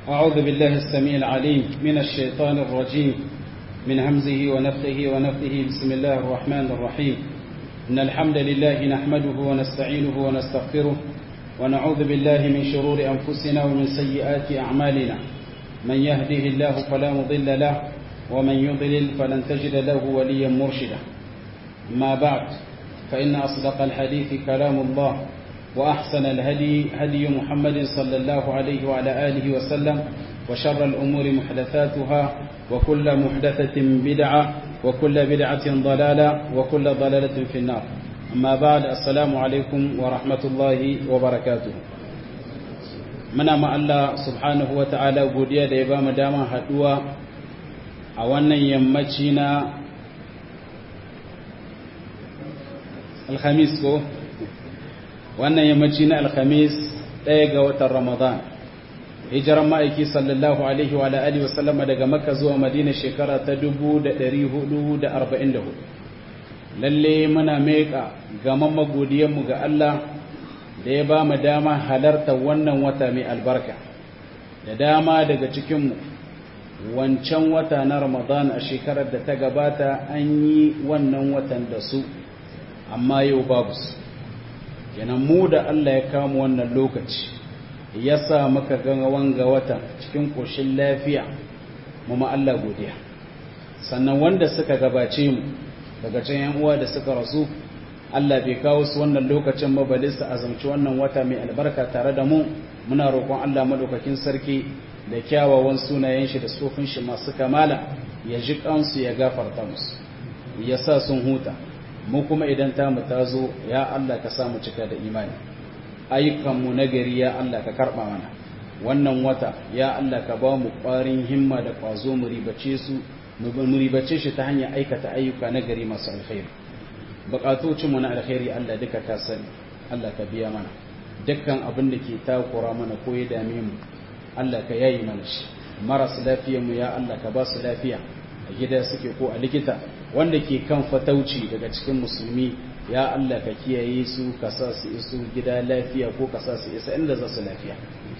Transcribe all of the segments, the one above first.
أعوذ بالله السميع العليم من الشيطان الرجيم من همزه ونفخه ونفخه بسم الله الرحمن الرحيم إن الحمد لله نحمده ونستعينه ونستغفره ونعوذ بالله من شرور أنفسنا ومن سيئات أعمالنا من يهده الله فلا مضل له ومن يضلل فلن تجد له وليا مرشدا ما بعد فإن أصدق الحديث كلام الله وأحسن الهدي هدي محمد صلى الله عليه وعلى آله وسلم وشر الأمور محدثاتها وكل محدثة بدعة وكل بدعة ضلالة وكل ضلالة في النار أما بعد السلام عليكم ورحمة الله وبركاته muna ma Allah subhanahu wa ta'ala godiya da ya ba mu dama haduwa a wannan yammaci na alhamis ko wannan yammaci na alhamis ɗaya ga watan ramadan hijiran ma'aiki sallallahu alaihi wa alihi wa sallama daga makka zuwa madina shekara ta 1444 lalle muna meka gaman magodiyanmu ga Allah da ya ba mu dama halarta wannan wata mai albarka da dama daga cikinmu wancan wata na ramadan a shekarar da ta gabata an yi wannan watan da su amma yau babu su kenan mu da Allah ya kama wannan lokaci ya sa maka ganga wanga watan cikin ƙoshin lafiya mu ma Allah godiya sannan wanda suka gabace mu daga can yan uwa da suka rasu Allah bai kawo su wannan lokacin ba bale su azumci wannan wata mai albarka tare da mu muna roƙon Allah madaukakin sarki da kyawawan sunayen shi da sofin shi masu kamala ya ji kansu ya gafarta musu ya sa sun huta mu kuma idan ta mu ta zo ya Allah ka samu cika da imani ayyukanmu na gari ya Allah ka karɓa mana wannan wata ya Allah ka ba mu ƙwarin himma da ƙwazo mu ribace su mu ribace shi ta hanyar aikata ayyuka na gari masu alkhairi buƙatocinmu na alkhairi Allah duka ka sani Allah ka biya mana dukkan abin da ke takura mana ko ya dame mu Allah ka yayi mana shi maras lafiyarmu ya Allah ka ba su lafiya a gida suke ko a likita wanda ke kan fatauci daga cikin musulmi ya Allah ka kiyaye su ka sa su isu gida lafiya ko ka sa su isa inda za su lafiya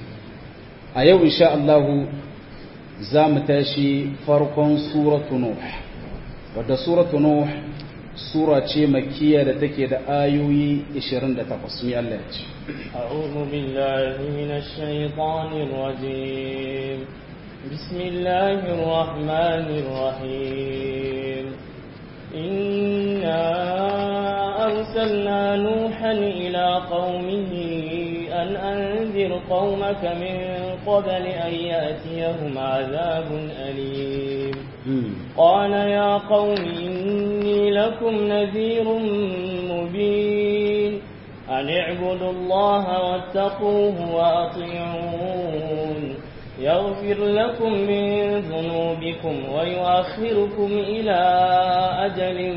a yau insha Allah za mu tashi farkon suratu nuh wadda suratu nuh sura ce makkiya da take da ayoyi 28 mai Allah ya ce أعوذ بالله من الشيطان الرجيم بسم الله الرحمن الرحيم إنا أرسلنا نوحا إلى قومه أن أنذر قومك من قبل أن يأتيهم عذاب أليم قال يا قوم إني لكم نذير مبين أن اعبدوا الله واتقوه وأطيعون يغفر لكم من ذنوبكم ويؤخركم إلى أجل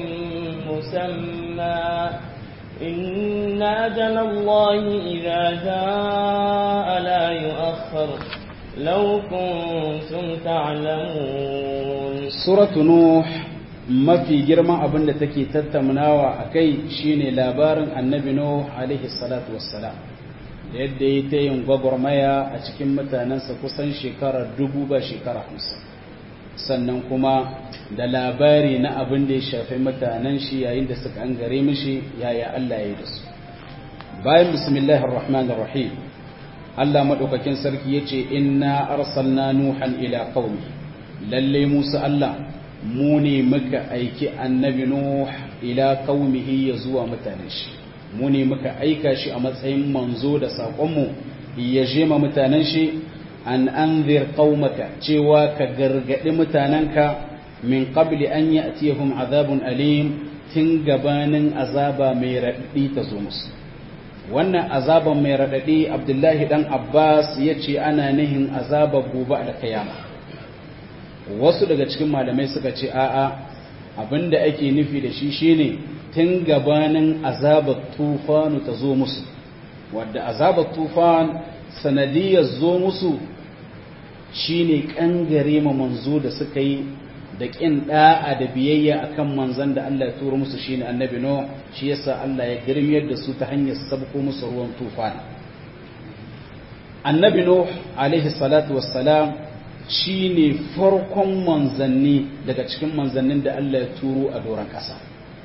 مسمى إن أجل الله إذا جاء لا يؤخر لو كنتم تعلمون سورة نوح mafi girman abin da take tattaunawa a kai shine labarin annabi Nuh alaihi salatu wassalam da yadda ya ta yin gwagwarmaya a cikin mutanensa kusan shekara dubu ba shekara hamsin sannan kuma da labari na abin da ya shafi mutanen shi yayin da suka an gare mishi yaya Allah ya yi da su bayan bismillahir rahmanir rahim Allah madaukakin sarki yace inna arsalna nuhan ila qaumi lalle musa Allah mu ne muka aiki annabi nuh ila qaumihi ya zuwa mutanen shi mu ne muka aika shi a matsayin manzo da saƙonmu ya je ma mutanen shi an anzir qaumaka cewa ka gargadi mutanenka min qabli an ya'tiyahum azabun alim tun gabanin azaba mai raɗaɗi ta zo musu wannan azaban mai raɗaɗi abdullahi dan abbas ya ce ana nihin azaba gobe da kiyama wasu daga cikin malamai suka ce a'a abinda ake nufi da shi shine tun gabanin azabar tufanu ta zo musu wadda azabar tufan sanadiyar zo musu shine kangare ma manzo da suka yi da ƙin ɗa'a da biyayya akan manzan da Allah ya turo musu shine annabi no shi yasa Allah ya girmiyar da su ta hanyar sabko musu ruwan tufan annabi nuh alaihi salatu wassalam shine farkon manzanni daga cikin manzannin da Allah ya turo a doron ƙasa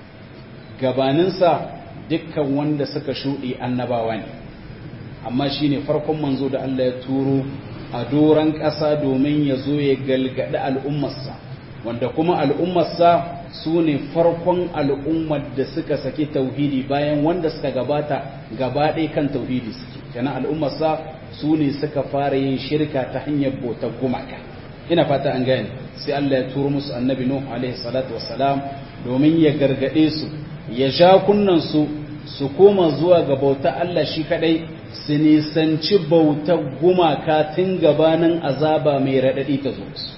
gabaninsa dukkan wanda suka shuɗe annabawa ne amma shine farkon manzo da Allah ya turo a doron ƙasa domin ya zo ya galgadi al'ummarsa wanda kuma al'ummarsa su ne farkon al'ummar da suka saki tauhidi bayan wanda suka gabata gabaɗe kan tauhidi suke kenan al'ummarsa su ne suka fara yin shirka ta hanyar bautar gumaka ina fata an gane sai Allah ya turo musu annabi Nuh alaihi salatu wassalam domin ya gargade su ya ja kunnan su su koma zuwa ga bauta Allah shi kadai su nisanci bautar gumaka tun gabanin azaba mai radadi ta zo su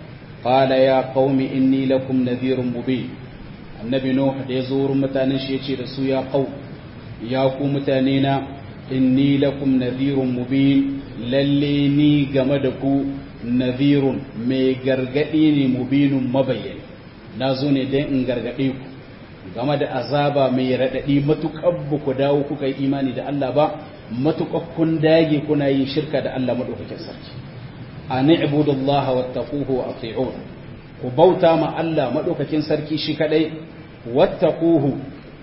qala ya qaumi inni lakum nadhirun mubin annabi Nuh da ya zo wurin mutanen shi yace da su ya qau ya ku mutane na inni lakum nadhirun mubin lalle ni game da ku nadhirun mai gargadi ne mubinun mabayyani na zo ne don in gargade ku game da azaba mai raɗaɗi matuƙar ba ku dawo kuka yi imani da Allah ba matuƙar kun dage kuna yin shirka da Allah maɗaukakin sarki a ni'budullaha wattaquhu wa ati'un ku bauta ma Allah maɗaukakin sarki shi kadai wattaquhu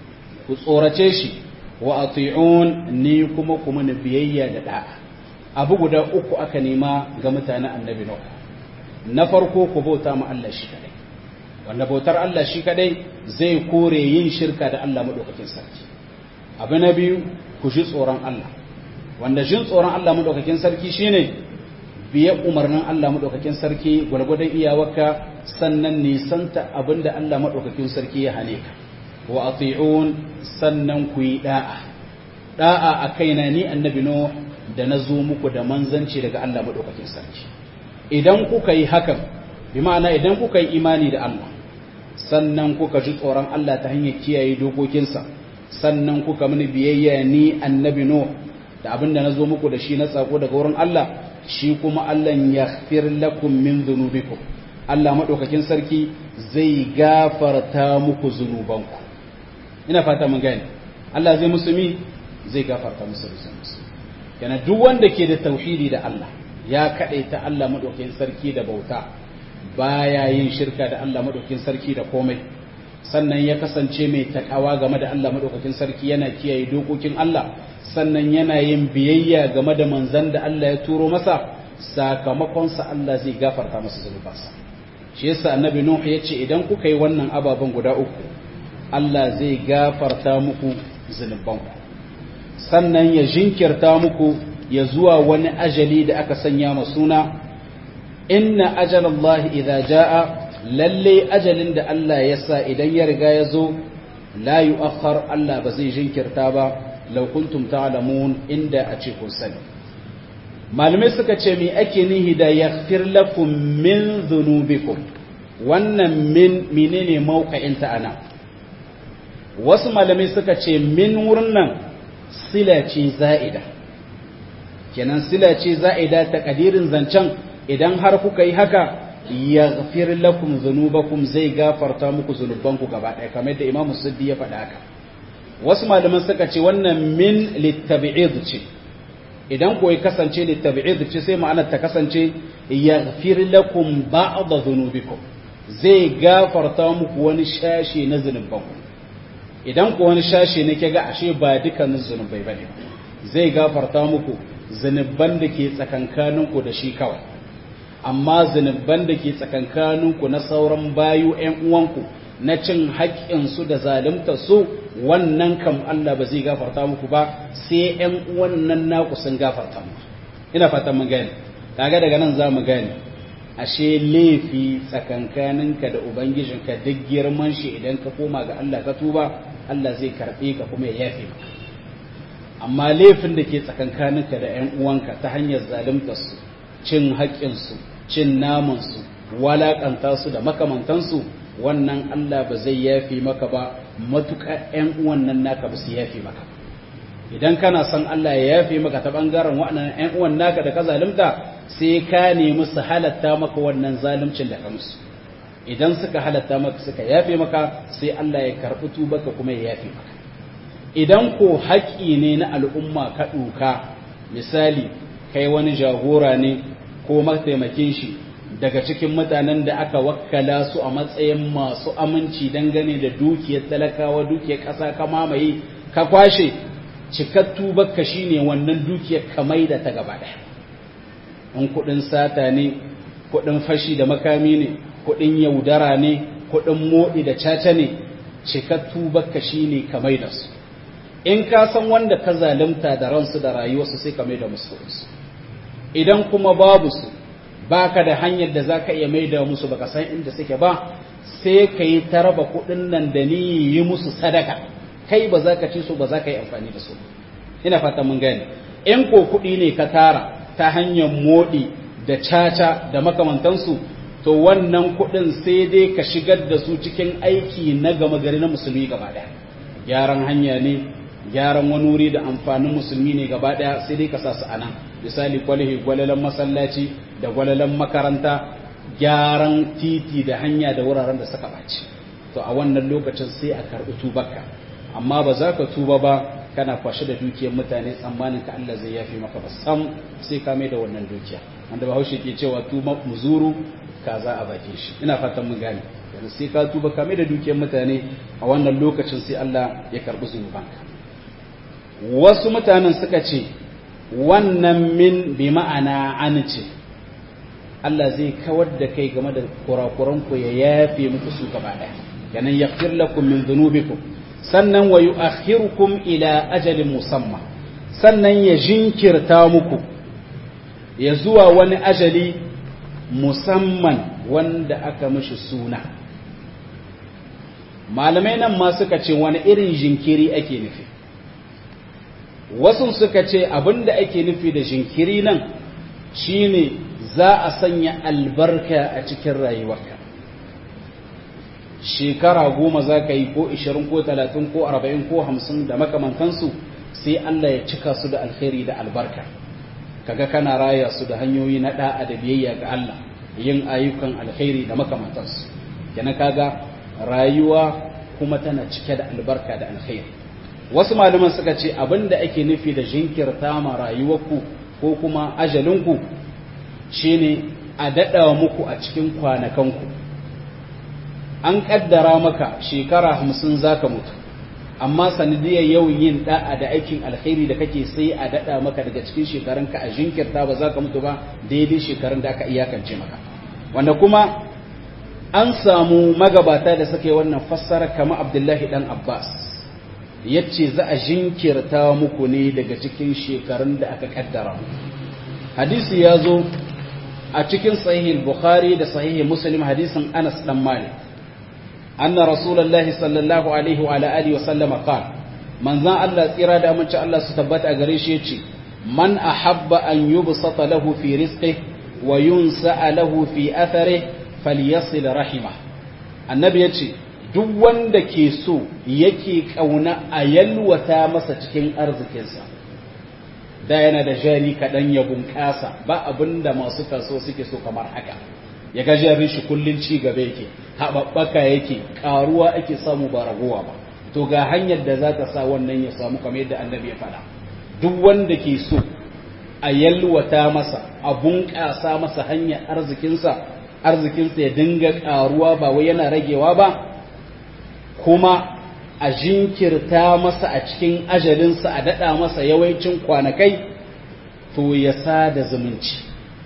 ku tsorace shi wa ati'un ni kuma kuma na biyayya da da'a abu guda uku aka nema ga mutanen annabi Nuh na farko ku bauta ma Allah shi kadai wanda bautar Allah shi kadai zai kore yin shirka da Allah madaukakin sarki abu na biyu ku ji tsoron Allah wanda jin tsoron Allah madaukakin sarki shine biye umarnin Allah madaukakin sarki gwargwadon iyawarka sannan nisanta abinda Allah madaukakin sarki ya hane ka wa ati'un sannan ku yi da'a da'a a kaina ni annabi Nuh da na zo muku da manzanci daga Allah madaukakin sarki idan kuka yi hakan bi ma'ana idan kuka yi imani da Allah sannan kuka ji tsoron Allah ta hanyar kiyaye dokokinsa sannan kuka mini biyayya ni annabi Nuh da abinda na zo muku da shi na tsako daga wurin Allah shi kuma Allah ya fir lakum min dhunubikum Allah madaukakin sarki zai gafarta muku zunubanku ina fata mun gane Allah zai musumi zai gafarta musu zunubansu kana duk wanda ke da tauhidi da Allah ya kadaita Allah madaukakin sarki da bauta baya yin shirka da Allah madaukakin sarki da komai sannan ya kasance mai takawa game da Allah madaukakin sarki yana kiyaye dokokin Allah sannan yana yin biyayya game da manzan da Allah ya turo masa sakamakon sa Allah zai gafarta masa zunubansa shi yasa annabi Nuh ya ce idan kuka yi wannan ababen guda uku Allah zai gafarta muku zunubanku sannan ya jinkirta muku ya zuwa wani ajali da aka sanya ma suna inna ajalallahi idza jaa lalle ajalin da Allah ya sa idan ya riga ya zo la yu'akhkhar Allah ba zai jinkirta ba law kuntum ta'lamun inda a ce kun sani malamai suka ce me ake nihi da yaghfir lakum min dhunubikum wannan min menene mauqa'in ta ana wasu malamai suka ce min wurin nan sila ce za'ida kenan sila ce za'ida ta kadirin zancen idan har kuka yi haka yaghfir lakum dhunubakum zai gafarta muku zunubanku gaba ɗaya kamar da Imam Suddi ya faɗa haka wasu malaman suka ce wannan min littabi'id ce idan ko ya kasance littabi'id ce sai ma'anar ta kasance yaghfir lakum ba'd dhunubikum zai gafarta muku wani shashi na zunubanku idan ko wani shashi ne ga ashe ba dukkanin zunubai bane zai gafarta muku zunuban da ke tsakankaninku da shi kawai amma zunuban da ke tsakankaninku na sauran bayu ‘yan uwanku na cin haƙƙinsu da zalunta su wannan kam Allah ba zai gafarta muku ba sai ‘yan uwannan naku sun gafarta muku ina fatan mun gane kaga daga nan za mu gane ashe laifi tsakankaninka da ubangijinka duk girman shi idan ka koma ga Allah ka tuba Allah zai karɓe ka kuma ya yafe maka amma laifin da ke tsakankaninka da ‘yan uwanka ta hanyar zaluntarsu cin haƙƙinsu cin namansu walaƙanta su da makamantansu wannan Allah ba zai yafi maka ba matuƙa ‘yan uwan nan naka ba su yafi maka idan kana son Allah ya yafi maka ta ɓangaren waɗannan ‘yan uwan naka da ka zalunta sai ka nemi su halatta maka wannan zaluncin da ka musu idan suka halatta maka suka yafe maka sai Allah ya karɓi tubaka kuma ya yafe maka idan ko haƙƙi ne na al'umma ka ɗuka misali kai wani jagora ne ko mataimakin shi daga cikin mutanen da aka wakkala su a matsayin masu aminci dangane da dukiyar talakawa dukiyar ƙasa ka mamaye ka kwashe cikattu bakka shine wannan dukiyar kamai da ta gaba ɗaya in kuɗin sata ne kuɗin fashi da makami ne kuɗin yaudara ne kuɗin moɗi da caca ne cikattu bakka shine kamai da su in ka san wanda ka zalunta da ransu da rayuwarsu sai kamai da musu idan kuma babu su baka da hanyar da zaka iya maida musu baka san inda suke ba sai ka yi ta raba kuɗin nan da ni yi musu sadaka kai ba za ka ci su ba za ka yi amfani da su ina fata mun gane in ko kuɗi ne ka tara ta hanyar moɗi da caca da makamantansu to wannan kuɗin sai dai ka shigar da su cikin aiki na gama gari na musulmi gaba ɗaya gyaran hanya ne gyaran wani wuri da amfanin musulmi ne gaba ɗaya sai dai ka sa su a nan misali kwalihi gwalalan masallaci da gwalalan makaranta gyaran titi da hanya da wuraren da suka ɓaci to a wannan lokacin sai a karɓi tubarka amma ba za ka tuba ba kana kwashe da dukiyar mutane tsammanin ka Allah zai yafi maka ba sam sai ka mai da wannan dukiya wanda bahaushe ke cewa tuba muzuru kaza a bakin shi ina fatan mun gane yanzu sai ka tuba ka mai da dukiyar mutane a wannan lokacin sai Allah ya karɓi zunubanka wasu mutanen suka ce wannan min bi ma'ana an ce Allah zai kawar da kai game da kurakuranku ya yafe muku su gaba ɗaya yanan yaghfir lakum min dhunubikum sannan wa yu'akhirukum ila ajalin musamma sannan ya jinkirta muku ya zuwa wani ajali musamman wanda aka mishi suna malamai nan ma suka ce wani irin jinkiri ake nufi wasu suka ce abinda ake nufi da jinkiri nan shine za a sanya albarka a cikin rayuwarka shekara goma za ka yi ko ishirin ko talatin ko arba'in ko hamsin da makamantansu sai Allah ya cika su da alkhairi da albarka kaga kana raya su da hanyoyi na da'a da biyayya ga Allah yin ayyukan alkhairi da makamantansu kenan kaga rayuwa kuma tana cike da albarka da alkhairi wasu malaman suka ce abinda ake nufi da jinkirta ma rayuwarku ko kuma ajalinku shine a daɗa muku a cikin kwanakanku an ƙaddara maka shekara hamsin za ka mutu amma sanadiyar yawan yin da'a da aikin alkhairi da kake sai a daɗa maka daga cikin shekarunka a jinkirta ba za ka mutu ba daidai shekarun da aka iyakance maka wanda kuma an samu magabata da suka yi wannan fassara kama abdullahi dan abbas yace za a jinkirta muku ne daga cikin shekarun da aka kaddara hadisi ya zo a cikin sahih bukhari da sahih muslim hadisin anas dan malik anna rasulullahi sallallahu alaihi wa alihi wa sallama qala manzan Allah tsira da amince Allah su tabbata a gare shi yace man ahabba an yubsata lahu fi rizqihi wa yunsa lahu fi atharihi falyasil rahimah annabi yace duk wanda ke so yake kauna a yalwata masa cikin arzikinsa da yana da jari kaɗan ya bunƙasa ba abin da masu kaso suke so kamar haka ya ga jarin shi kullum ci gaba yake haɓaɓɓaka yake ƙaruwa ake samu ba ragowa ba to ga hanyar da za ta sa wannan ya samu kamar yadda annabi ya faɗa duk wanda ke so a yalwata masa a bunƙasa masa hanyar arzikinsa arzikinsa ya dinga ƙaruwa ba wai yana ragewa ba kuma a jinkirta masa a cikin ajalinsa a daɗa masa yawancin kwanakai to ya sada zumunci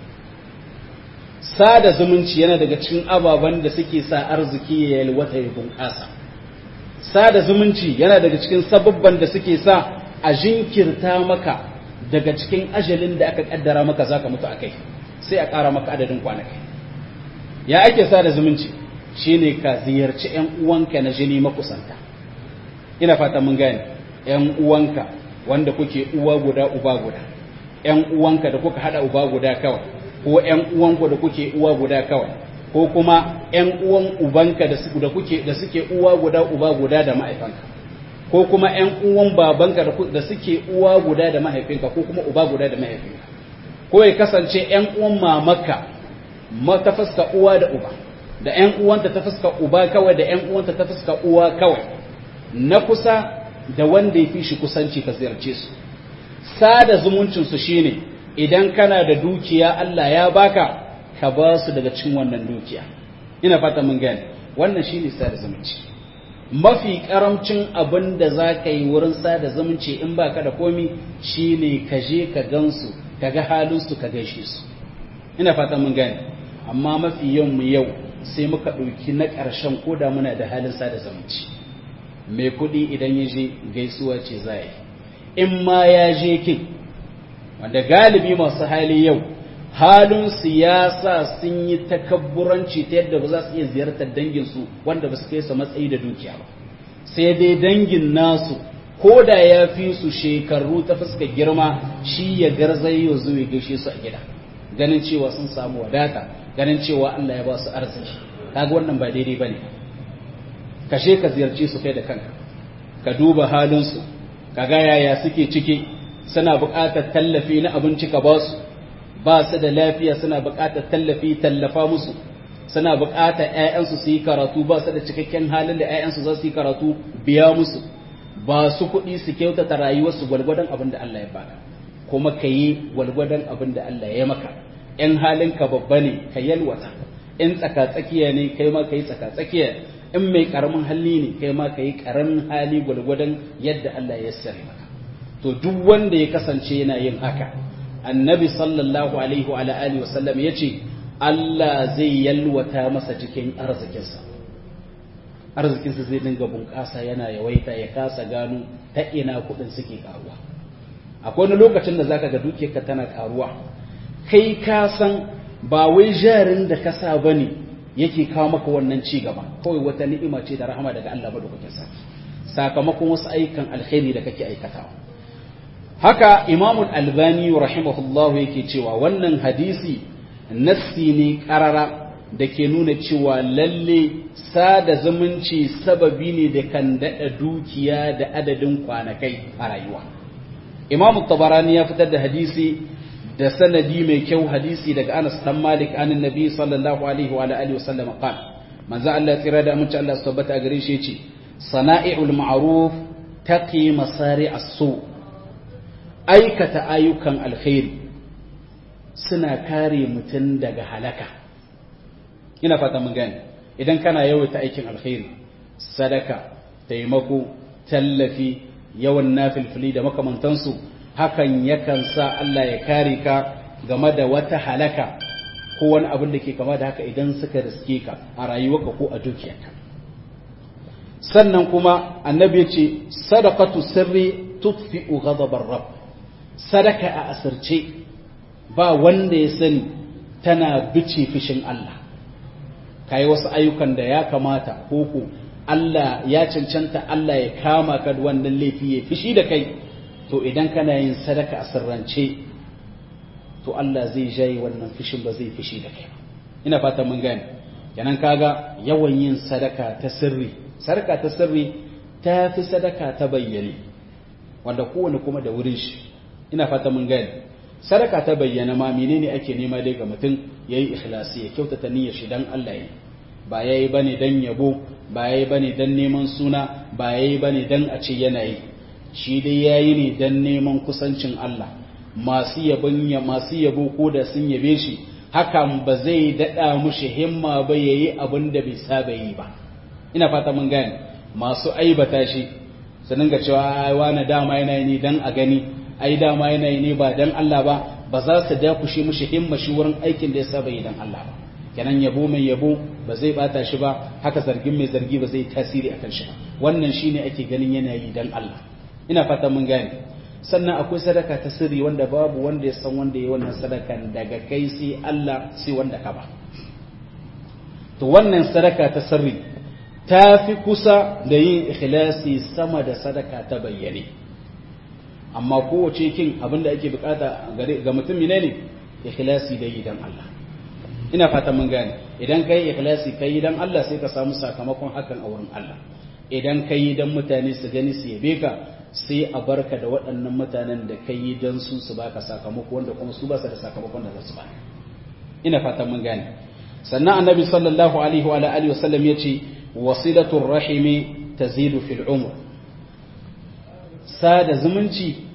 sada zumunci yana daga cikin ababen da suke sa arziki ya yalwata ya bunƙasa sada zumunci yana daga cikin sababban da suke sa a jinkirta maka daga cikin ajalin da aka kaddara maka zaka mutu akai sai a ƙara maka adadin kwanakai ya ake sada zumunci shine ka ziyarci ƴan uwanka na jini makusanta ina fata mun gane ƴan uwanka wanda kuke uwa guda uba guda ƴan uwanka da kuka hada uba guda kawai ko ƴan uwanku da kuke uwa guda kawai ko kuma ƴan uwan ubanka da suke da kuke da suke uwa guda uba guda da mahaifanka ko kuma ƴan uwan babanka da suke uwa guda da mahaifinka ko kuma uba guda da mahaifinka ko ya kasance ƴan uwan mamaka ta fuska uwa da uba da ƴan uwanta ta fuska uba kawai da ƴan uwanta ta fuska uwa kawai na kusa da wanda ya fi shi kusanci ka ziyarce su sada zumuncinsu shine idan kana da dukiya Allah ya baka ka ba su daga cikin wannan dukiya ina fata mun gane wannan shine sada zumunci mafi karamcin abin da za ka yi wurin sada zumunci in baka da komi shine ka je ka gansu ka ga halinsu ka gaishe su ina fata mun gane amma mafi yawan mu yau sai muka ɗauki na ƙarshen koda muna da halin sada zumunci mai kuɗi idan ya je gaisuwa ce za yi in ma ya je kin wanda galibi masu hali yau halin siyasa sun yi takabburanci ta yadda ba za su iya ziyartar danginsu wanda ba su kai su matsayi da dukiya ba sai dai dangin nasu ko da ya fi su shekaru ta fuska girma shi ya garzayo zuwa gaishe su a gida ganin cewa sun samu wadata ganin cewa Allah ya ba su arziki kaga wannan ba daidai bane kashe ka ziyarci su kai da kanka ka duba halinsu ka ga yaya suke ciki suna buƙatar tallafi na abinci ka ba su ba su da lafiya suna buƙatar tallafi tallafa musu suna buƙatar ƴaƴansu su yi karatu ba su da cikakken halin da ƴaƴansu za su yi karatu biya musu ba su kuɗi su kyautata rayuwarsu gwalgwadon abin da Allah ya baka kuma ka yi gwalgwadon abin da Allah ya maka in halinka babba ne ka yalwata in tsaka-tsakiya ne kai ma ka yi tsaka-tsakiya in mai karamin hali ne kai ma ka yi karamin hali gwalgwadon yadda Allah ya sare maka to duk wanda ya kasance yana yin haka annabi sallallahu alaihi wa alihi wa sallam yace Allah zai yalwata masa cikin arzikinsa arzikinsa zai dinga bunƙasa yana yawaita ya kasa gano ta ina kuɗin suke karuwa akwai wani lokacin da zaka ga dukiyarka tana karuwa kai ka san ba wai jarin da ka sa bane yake kawo maka wannan ci gaba kawai wata ni'ima ce da rahama daga Allah madaukakin sarki sakamakon wasu ayyukan alkhairi da kake aikatawa haka Imam Al-Albani rahimahullah yake cewa wannan hadisi nassi ne karara da ke nuna cewa lalle sada zumunci sababi ne da kan daɗa dukiya da adadin kwanakai a rayuwa Imam Tabarani ya fitar da hadisi da sanadi mai kyau hadisi daga Anas dan Malik anin Nabi sallallahu alaihi wa alihi wa sallam qala manzo Allah tsira da amince Allah tabbata a gare shi yace sana'iul ma'ruf taqi masari as-su aikata ayyukan alkhairi suna kare mutum daga halaka ina fata mun gane idan kana yawaita aikin alkhairi sadaka taimako tallafi yawan nafilfili da makamantansu hakan yakan sa Allah ya kare ka game da wata halaka ko wani abin da ke kama da haka idan suka riske ka a rayuwarka ko a dukiyarka sannan kuma annabi ya ce sadaqatu sirri tutfi'u ghadabar rabb sadaka a asirce ba wanda ya sani tana bice fishin Allah kai wasu ayyukan da ya kamata ko ko Allah ya cancanta Allah ya kama ka da wannan laifi ya fishi da kai to idan kana yin sadaka a sirrance to Allah zai jaye wannan fishin ba zai fishi da kai ina fata mun gane kenan kaga yawan yin sadaka ta sirri sadaka ta sirri ta fi sadaka ta bayyane wanda kowane kuma da wurin shi ina fata mun gane sadaka ta bayyana ma menene ake nema dai ga mutum yayi ikhlasi ya kyautata niyyar shi dan Allah yi ba yayi bane dan yabo ba yayi bane dan neman suna ba yayi bane dan a ce yana yi shi dai yayi ne dan neman kusancin Allah masu yabon ya masu yabo ko da sun yabe shi hakan ba zai dada mushi himma ba yayi abin da bai saba yi ba ina fata mun gane masu aibata shi su dinga cewa ai wani dama yana yi dan a gani ai dama yana yi ne ba dan Allah ba ba za su dakushe mushi himma shi wurin aikin da ya saba yi dan Allah ba kenan yabo mai yabo ba zai bata shi ba haka zargin mai zargi ba zai tasiri akan shi ba wannan shine ake ganin yana yi dan Allah ina fata mun gane sannan akwai sadaka ta sirri wanda babu wanda ya san wanda ya wannan sadakan daga kai sai Allah sai wanda ka ba to wannan sadaka ta sirri ta fi kusa da yin ikhlasi sama da sadaka ta bayyane amma kowace kin abinda ake bukata ga mutum ne ne ikhlasi da yi dan Allah ina fata mun gane idan kai ikhlasi kai dan Allah sai ka samu sakamakon hakan a wurin Allah idan kai dan mutane su gani su yabe ka sai a barka da waɗannan mutanen da kai dan su su baka sakamako wanda kuma su ba su da sakamakon da za su baka ina fata mun gane sannan annabi sallallahu alaihi wa alihi wasallam yace wasilatul rahimi tazidu fil umr sada zumunci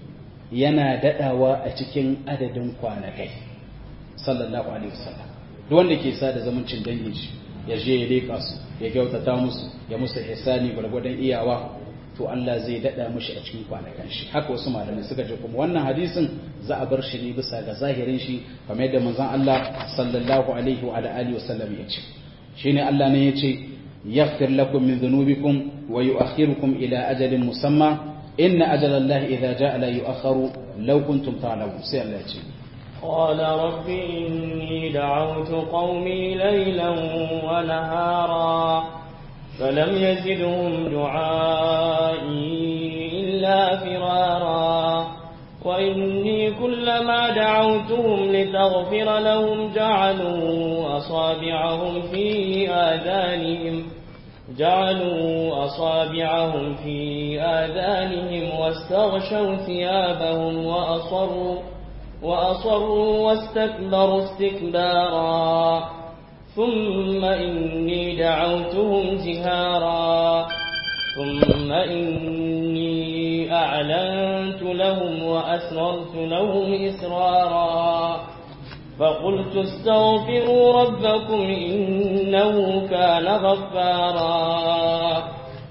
yana dadawa a cikin adadin kwanakai sallallahu alaihi wasallam duk wanda ke sa da zumuncin dangin shi ya je ya leka su ya kyautata musu ya musu ihsani gwargwadon iyawa to Allah zai dada mishi a cikin kwanakan shi haka wasu malamai suka ce kuma wannan hadisin za a bar shi ne bisa ga zahirin shi kamar yadda manzon Allah sallallahu alaihi wa alihi wasallam ya ce shine Allah ne ya ce yaghfir lakum min dhunubikum wa yu'akhirukum ila ajalin musamma inna ajala Allah idza jaa la yu'akhkharu law kuntum ta'lamun sai Allah ya ce قال رب إني دعوت قومي ليلا ونهارا فلم يزدهم دعائي إلا فرارا وإني كلما دعوتهم لتغفر لهم جعلوا أصابعهم في آذانهم جعلوا أصابعهم في آذانهم واستغشوا ثيابهم وأصروا وأصروا واستكبروا استكبارا ثم إني دعوتهم جهارا ثم إني أعلنت لهم وأسررت لهم إسرارا فقلت استغفروا ربكم إنه كان غفارا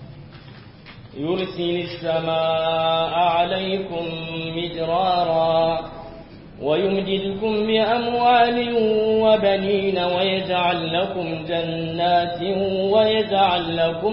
يرسل السماء عليكم مدرارا ويمددكم بأموال وبنين ويجعل لكم جنات ويجعل لكم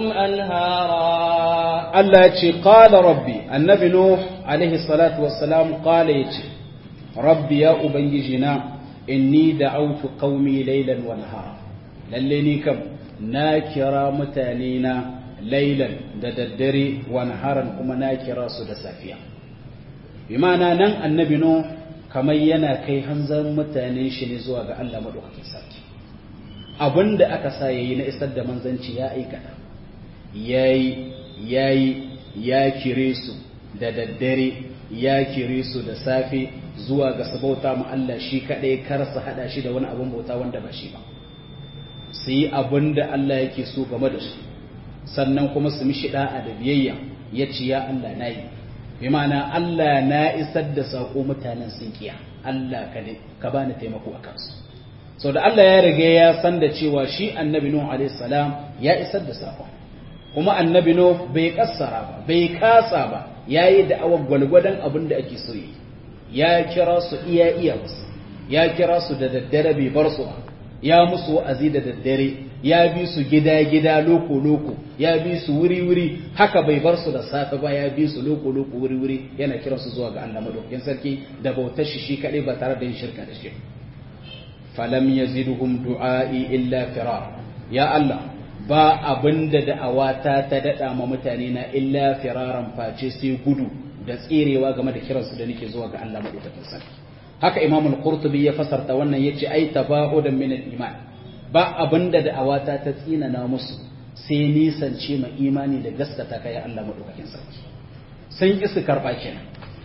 أنهارا التي قال ربي النبي نوح عليه الصلاة والسلام قال يتي ربي يا أبنجنا إني دعوت قومي ليلا ونهارا لليني كم ناكرا متانينا ليلا دددري ونهارا كما ناكرا سدسافيا بمعنى نن النبي نوح kamar yana kai hanzarin mutane shi ne zuwa ga Allah maɗaukakin sarki abin da aka sa yayi na isar da manzanci ya aikata yayi yayi ya kire su da daddare ya kire su da safe zuwa ga sabauta ma Allah shi kaɗai kar su haɗa shi da wani abin bauta wanda ba shi ba su yi abin da Allah yake so game da su sannan kuma su mishi da'a da biyayya ya ce ya Allah na yi bi ma'ana Allah na isar da saƙo mutanen sun kiya Allah ka ne ka bani taimako a kansu sau da Allah ya riga ya san da cewa shi annabi Nuh alaihi salam ya isar da saƙo kuma annabi Nuh bai kassara ba bai kasa ba yayi da awan gwalgwadon abin da ake so yi ya kira su iya iya musu ya kira su da daddare bai bar su ba ya musu wa'azi da daddare ya bi su gida-gida loko-loko ya bi su wuri-wuri haka bai bar su da safe ba ya bi su loko-loko wuri-wuri yana kiran su zuwa ga Allah madaukakin sarki da bautar shi shi kadai ba tare da yin shirka da shi falam yaziduhum du'a'i illa firar ya Allah ba abinda da'awata ta dada ma mutane na illa firaran face sai gudu da tserewa game da kiransu da nake zuwa ga Allah madaukakin sarki haka Imam al-Qurtubi ya fasarta wannan yace ai tabaudan min al-iman ba abinda da'awata ta tsinana musu sai nisance ma imani da gaskata kai Allah madaukakin sarki sun ki su karba kenan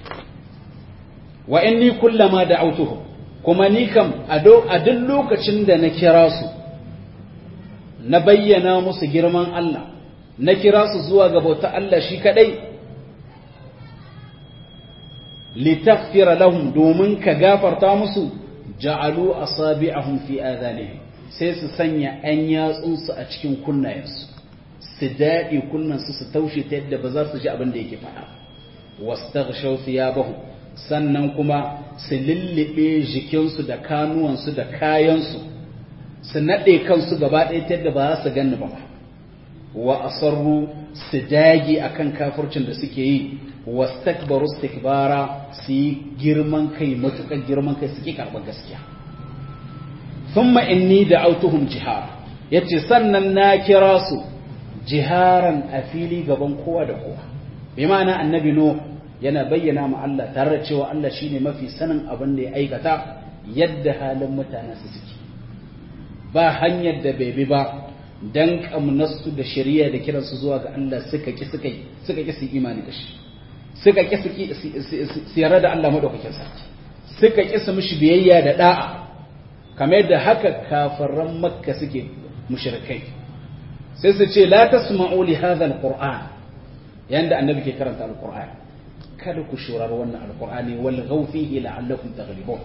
wa inni kullama da'awtuhum kuma ni kam a duk lokacin da na kira su na bayyana musu girman Allah na kira su zuwa ga bauta Allah shi kadai litaghfira lahum domin ka gafarta musu ja'alu asabi'ahum fi adhanihim sai su sanya an yatsunsu a cikin kunnayensu su daɗe kunnansu su taushe ta yadda ba za su ji abin da yake faɗa wastaghshaw thiyabahum sannan kuma su lullube jikinsu da kanuwansu da kayansu su naɗe kansu gaba ɗaya ta yadda ba za su ganni ba wa asarru su dage akan kafircin da suke yi wastakbaru istikbara su yi girman kai matuƙar girman kai suke karɓar gaskiya thumma inni da'awtuhum jihara yace sannan na kira su jiharan a fili gaban kowa da kowa bi ma'ana annabi no yana bayyana ma Allah tare da cewa Allah shine mafi sanin abin da ya aikata yadda halin mutanen su suke ba hanyar da bai bi ba dan kamnasu da shari'a da kiransu zuwa ga Allah suka ki suka suka ki su imani da shi suka ki su yarda da Allah madaukakin sarki suka ki su mishi biyayya da da'a kamar yadda haka kafiran makka suke mushrikai sai su ce la tasma'u li hadha alquran yanda annabi ke karanta alquran kada ku shurar wannan alqur'ani wal ghawfihi la'allakum taghlibun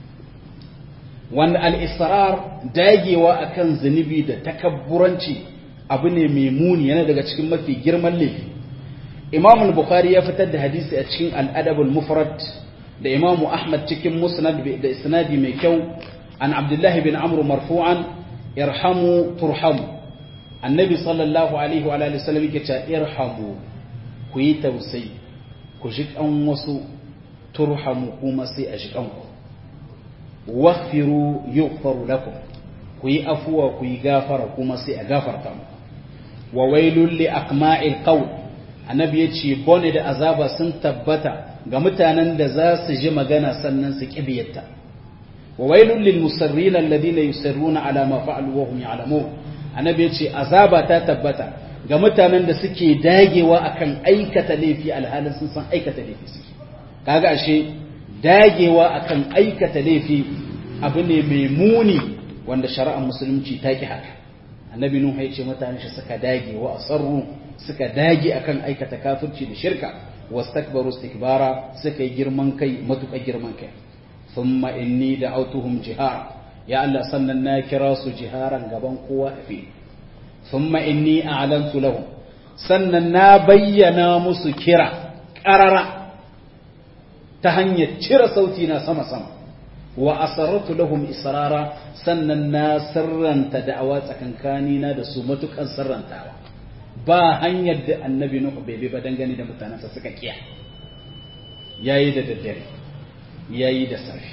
wanda al-israr dagewa akan zunubi da takabburanci abu ne mai muni yana daga cikin mafi girman laifi imam al-bukhari ya fitar da hadisi a cikin al-adab al-mufrad da imam ahmad cikin musnad da isnadi mai kyau an abdullah bin amr marfu'an irhamu turhamu annabi sallallahu alaihi wa alihi wasallam yake cewa irhamu ku yi tausayi ku ji kan wasu turhamu kuma sai a ji kanku waghfiru yughfaru lakum ku yi afuwa ku yi gafara kuma sai a gafarta muku wa wailul li aqma'il qawl annabi yace bone da azaba sun tabbata ga mutanen da za su ji magana sannan su kibiyarta wa wailul lil musarrin alladhina yusirruna ala ma fa'alu wa hum ya'lamun annabi yace azaba ta tabbata ga mutanen da suke dagewa akan aikata laifi alhalin sun san aikata laifi suke kaga ashe dagewa akan aikata laifi abu ne mai muni wanda shari'ar musulunci ta ki haka annabi nuhu ya ce mutane shi suka dage wa asarru suka dage akan aikata kafirci da shirka wastakbaru istikbara suka yi girman kai matuƙa girman kai thumma inni da'awtuhum jihara ya Allah sannan na kira su jiharan gaban kowa a fili thumma inni a'lantu lahum sannan na bayyana musu kira ƙarara ta hanyar cire sauti na sama-sama wa asarratu lahum israra sannan na sirranta da'awa tsakankani na da su matukan sirrantawa ba hanyar da annabi nuhu bai bi ba dangane da mutanensa suka kiya yayi da daddare yayi da safi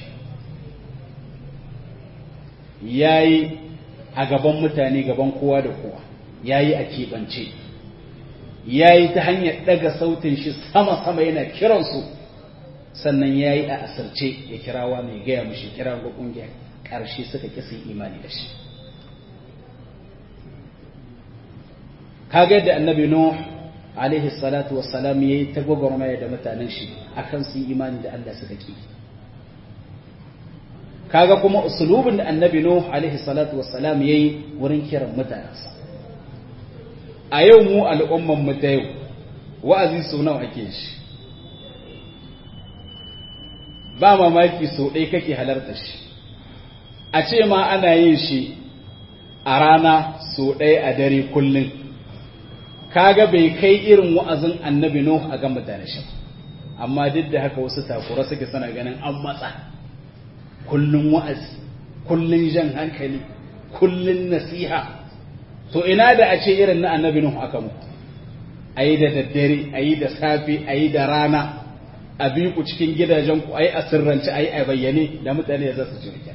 yayi a gaban mutane gaban kowa da kowa yayi a keɓance yayi ta hanyar ɗaga sautin shi sama-sama yana kiransu sannan ya yi a asirce ya kirawa mai gaya mashi kira ga ƙungiyar ƙarshe suka ƙi sun imani da shi kaga da annabi nuh alaihi salatu wassalam yayi ta gwagwarmaya da mutanen shi akan su imani da Allah suka ƙi kaga kuma usulubin da annabi nuh alaihi salatu wassalam yayi wurin kiran mutanensa a yau mu al'umman mu ta yau wa'azi sau nawa ake shi ba mamaki sau ɗaya kake halarta shi a ce ma ana yin shi a rana sau ɗaya a dare kullum kaga bai kai irin wa'azin annabi Nuh a ga mutane shi amma duk da haka wasu takura suke sana ganin an matsa kullum wa'azi kullum jan hankali kullum nasiha to ina da a ce irin na annabi Nuh aka mu ayi da daddare ayi da safe ayi da rana a bi ku cikin gidajen ku ayi a sirrance ayi a bayyane da mutane za su ji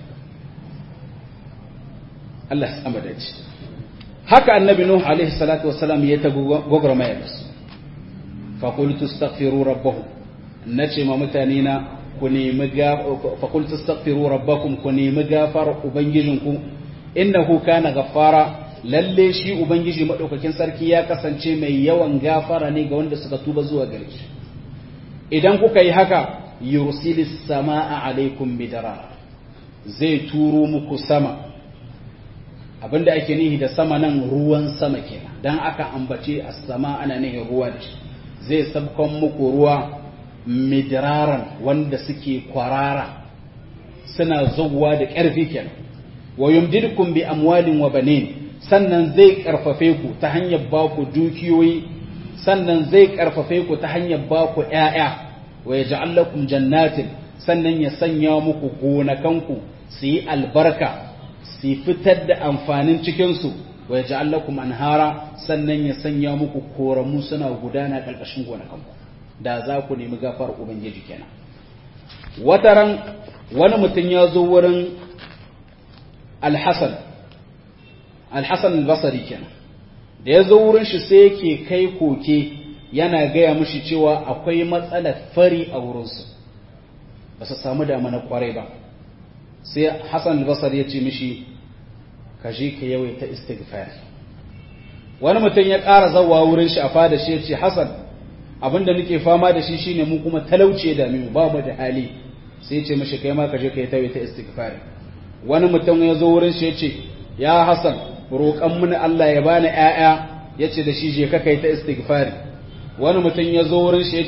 Allah ya sama da ci haka annabi nuh alaihi salatu wassalam ya ta gogormaya da su fa qultu astaghfiru rabbakum nace ma mutane na ku nemi fa qultu astaghfiru rabbakum ku nemi gafar ubangijinku innahu kana ghaffara lalle shi ubangiji madaukakin sarki ya kasance mai yawan gafara ne ga wanda suka tuba zuwa gare shi idan kuka yi haka yursilis samaa alaikum bidara zai turo muku sama abinda ake nihi da sama nan ruwan sama kenan dan aka ambace as-sama ana nihin ruwa da shi zai sabkon muku ruwa midraran wanda suke kwarara suna zuwa da ƙarfi kenan wa yumdidukum bi amwalin wa banin sannan zai karfafe ku ta hanyar ba ku dukiyoyi sannan zai karfafe ku ta hanyar ba ku ƴaƴa wa yaj'al lakum jannatin sannan ya sanya muku gonakanku su yi albarka su fitar da amfanin cikinsu wa ya ja'al lakum anhara sannan ya sanya muku koramu suna gudana ƙarƙashin gonakanku da za ku nemi gafar ubangiji kenan wataran wani mutum ya zo wurin alhassan alhassan albasari kenan da ya zo wurin shi sai yake kai koke yana gaya mushi cewa akwai matsalar fari a wurinsu ba su samu damana kwarai ba sai Hassan al-Basri ya ce mishi ka je ka yawaita istighfar wani mutum ya ƙara zawa wurin shi a fada shi ya ce Hassan abinda nake fama da shi shine mu kuma talauce da mu ba mu da hali sai ya ce mishi kai ma ka je ka yawaita istighfar wani mutum ya zo wurin shi ya ce ya Hassan roƙan mini Allah ya bani ƴaƴa ya ce da shi je ka kai ta istighfar wani mutum ya zo wurin shi ya ce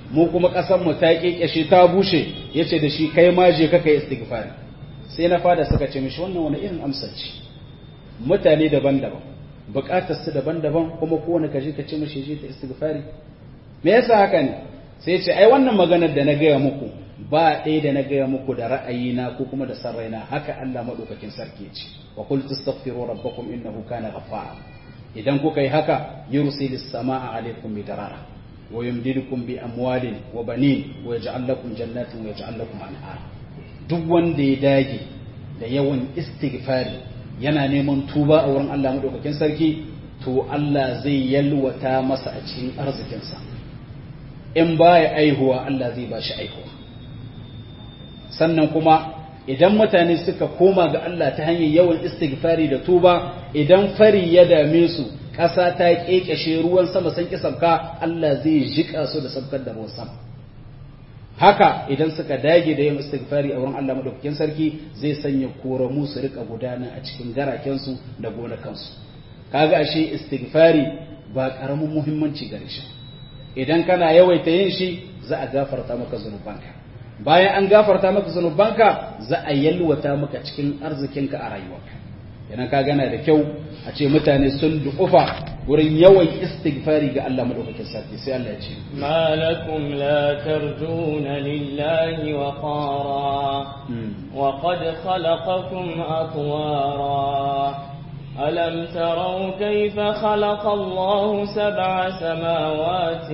mu kuma ƙasar mu ta kekeshe ta bushe yace da shi kai ma je ka kai istighfari sai na fada suka ce mishi wannan wani irin amsar ce mutane daban-daban bukatar su daban-daban kuma kowane kaje ka ce mishi je ta istighfari me yasa haka ne sai ya ce ai wannan maganar da na gaya muku ba ɗaya da na gaya muku da ra'ayina ko kuma da san raina haka Allah madaukakin sarki ya ce wa qul tastaghfiru rabbakum innahu kana ghaffara idan kuka yi haka yursilis samaa alaykum bidarara wa yumdidukum bi amwalin wa banin wa yaj'al lakum jannatin wa yaj'al lakum anhar duk wanda ya dage da yawan istighfari yana neman tuba a wurin Allah madaukakin sarki to Allah zai yalwata masa a cikin arzikinsa in baya aihuwa Allah zai ba shi aihuwa sannan kuma idan mutane suka koma ga Allah ta hanyar yawan istighfari da tuba idan fari ya dame su ƙasa ta ƙeƙashe ruwan sama san ki sabka Allah zai jika su da sabkar da ruwan sama haka idan suka dage da yin istighfari a wurin Allah madaukakin sarki zai sanya koramu su rika gudana a cikin garakensu da gonakansu kaga ashe istighfari ba karamin muhimmanci gare shi idan kana yawaita yin shi za a gafarta maka zunubanka bayan an gafarta maka zunubanka za a yalwata maka cikin arzikinka a rayuwarka idan ka gana da kyau a ce mutane sun duƙufa wurin yawan istighfari ga Allah madaukakin sarki sai Allah ya ce ما لكم لا ترجون لله وقارا وقد خلقكم أطوارا ألم تروا كيف خلق الله سبع سماوات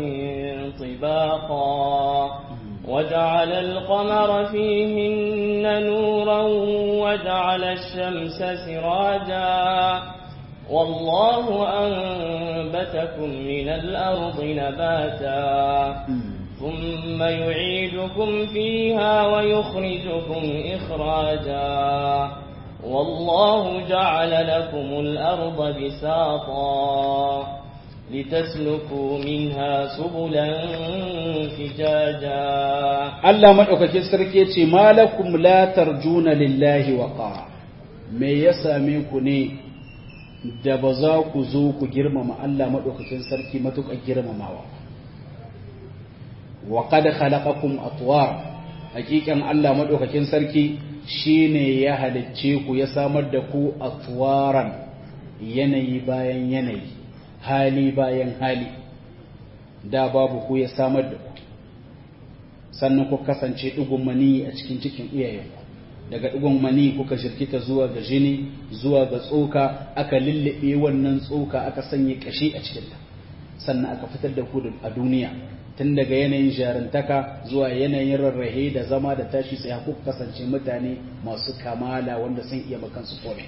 طباقا وجعل القمر فيهن نورا وجعل الشمس سراجا والله أنبتكم من الأرض نباتا ثم يعيدكم فيها ويخرجكم إخراجا والله جعل لكم الأرض بساطا لتسلكوا منها سبلا فجاجا Allah madaukakin sarki yace malakum la tarjuna lillahi waqara me ya same ku ne da ba za ku zo ku girmama Allah madaukakin sarki matukar girmamawa wa qad khalaqakum atwar hakikan Allah madaukakin sarki shine ya halicce ku ya samar da ku atwaran yanayi bayan yanayi hali bayan hali da babu ku ya samar da ku sannan ku kasance ɗigon mani a cikin cikin iyayenku daga ɗigon mani kuka shirkita zuwa ga jini zuwa ga tsoka aka lullube wannan tsoka aka sanya ƙashi a cikinta sannan aka fitar da ku a duniya tun daga yanayin jarintaka zuwa yanayin rarrahe da zama da tashi sai kuka kasance mutane masu kamala wanda sun iya makansu kome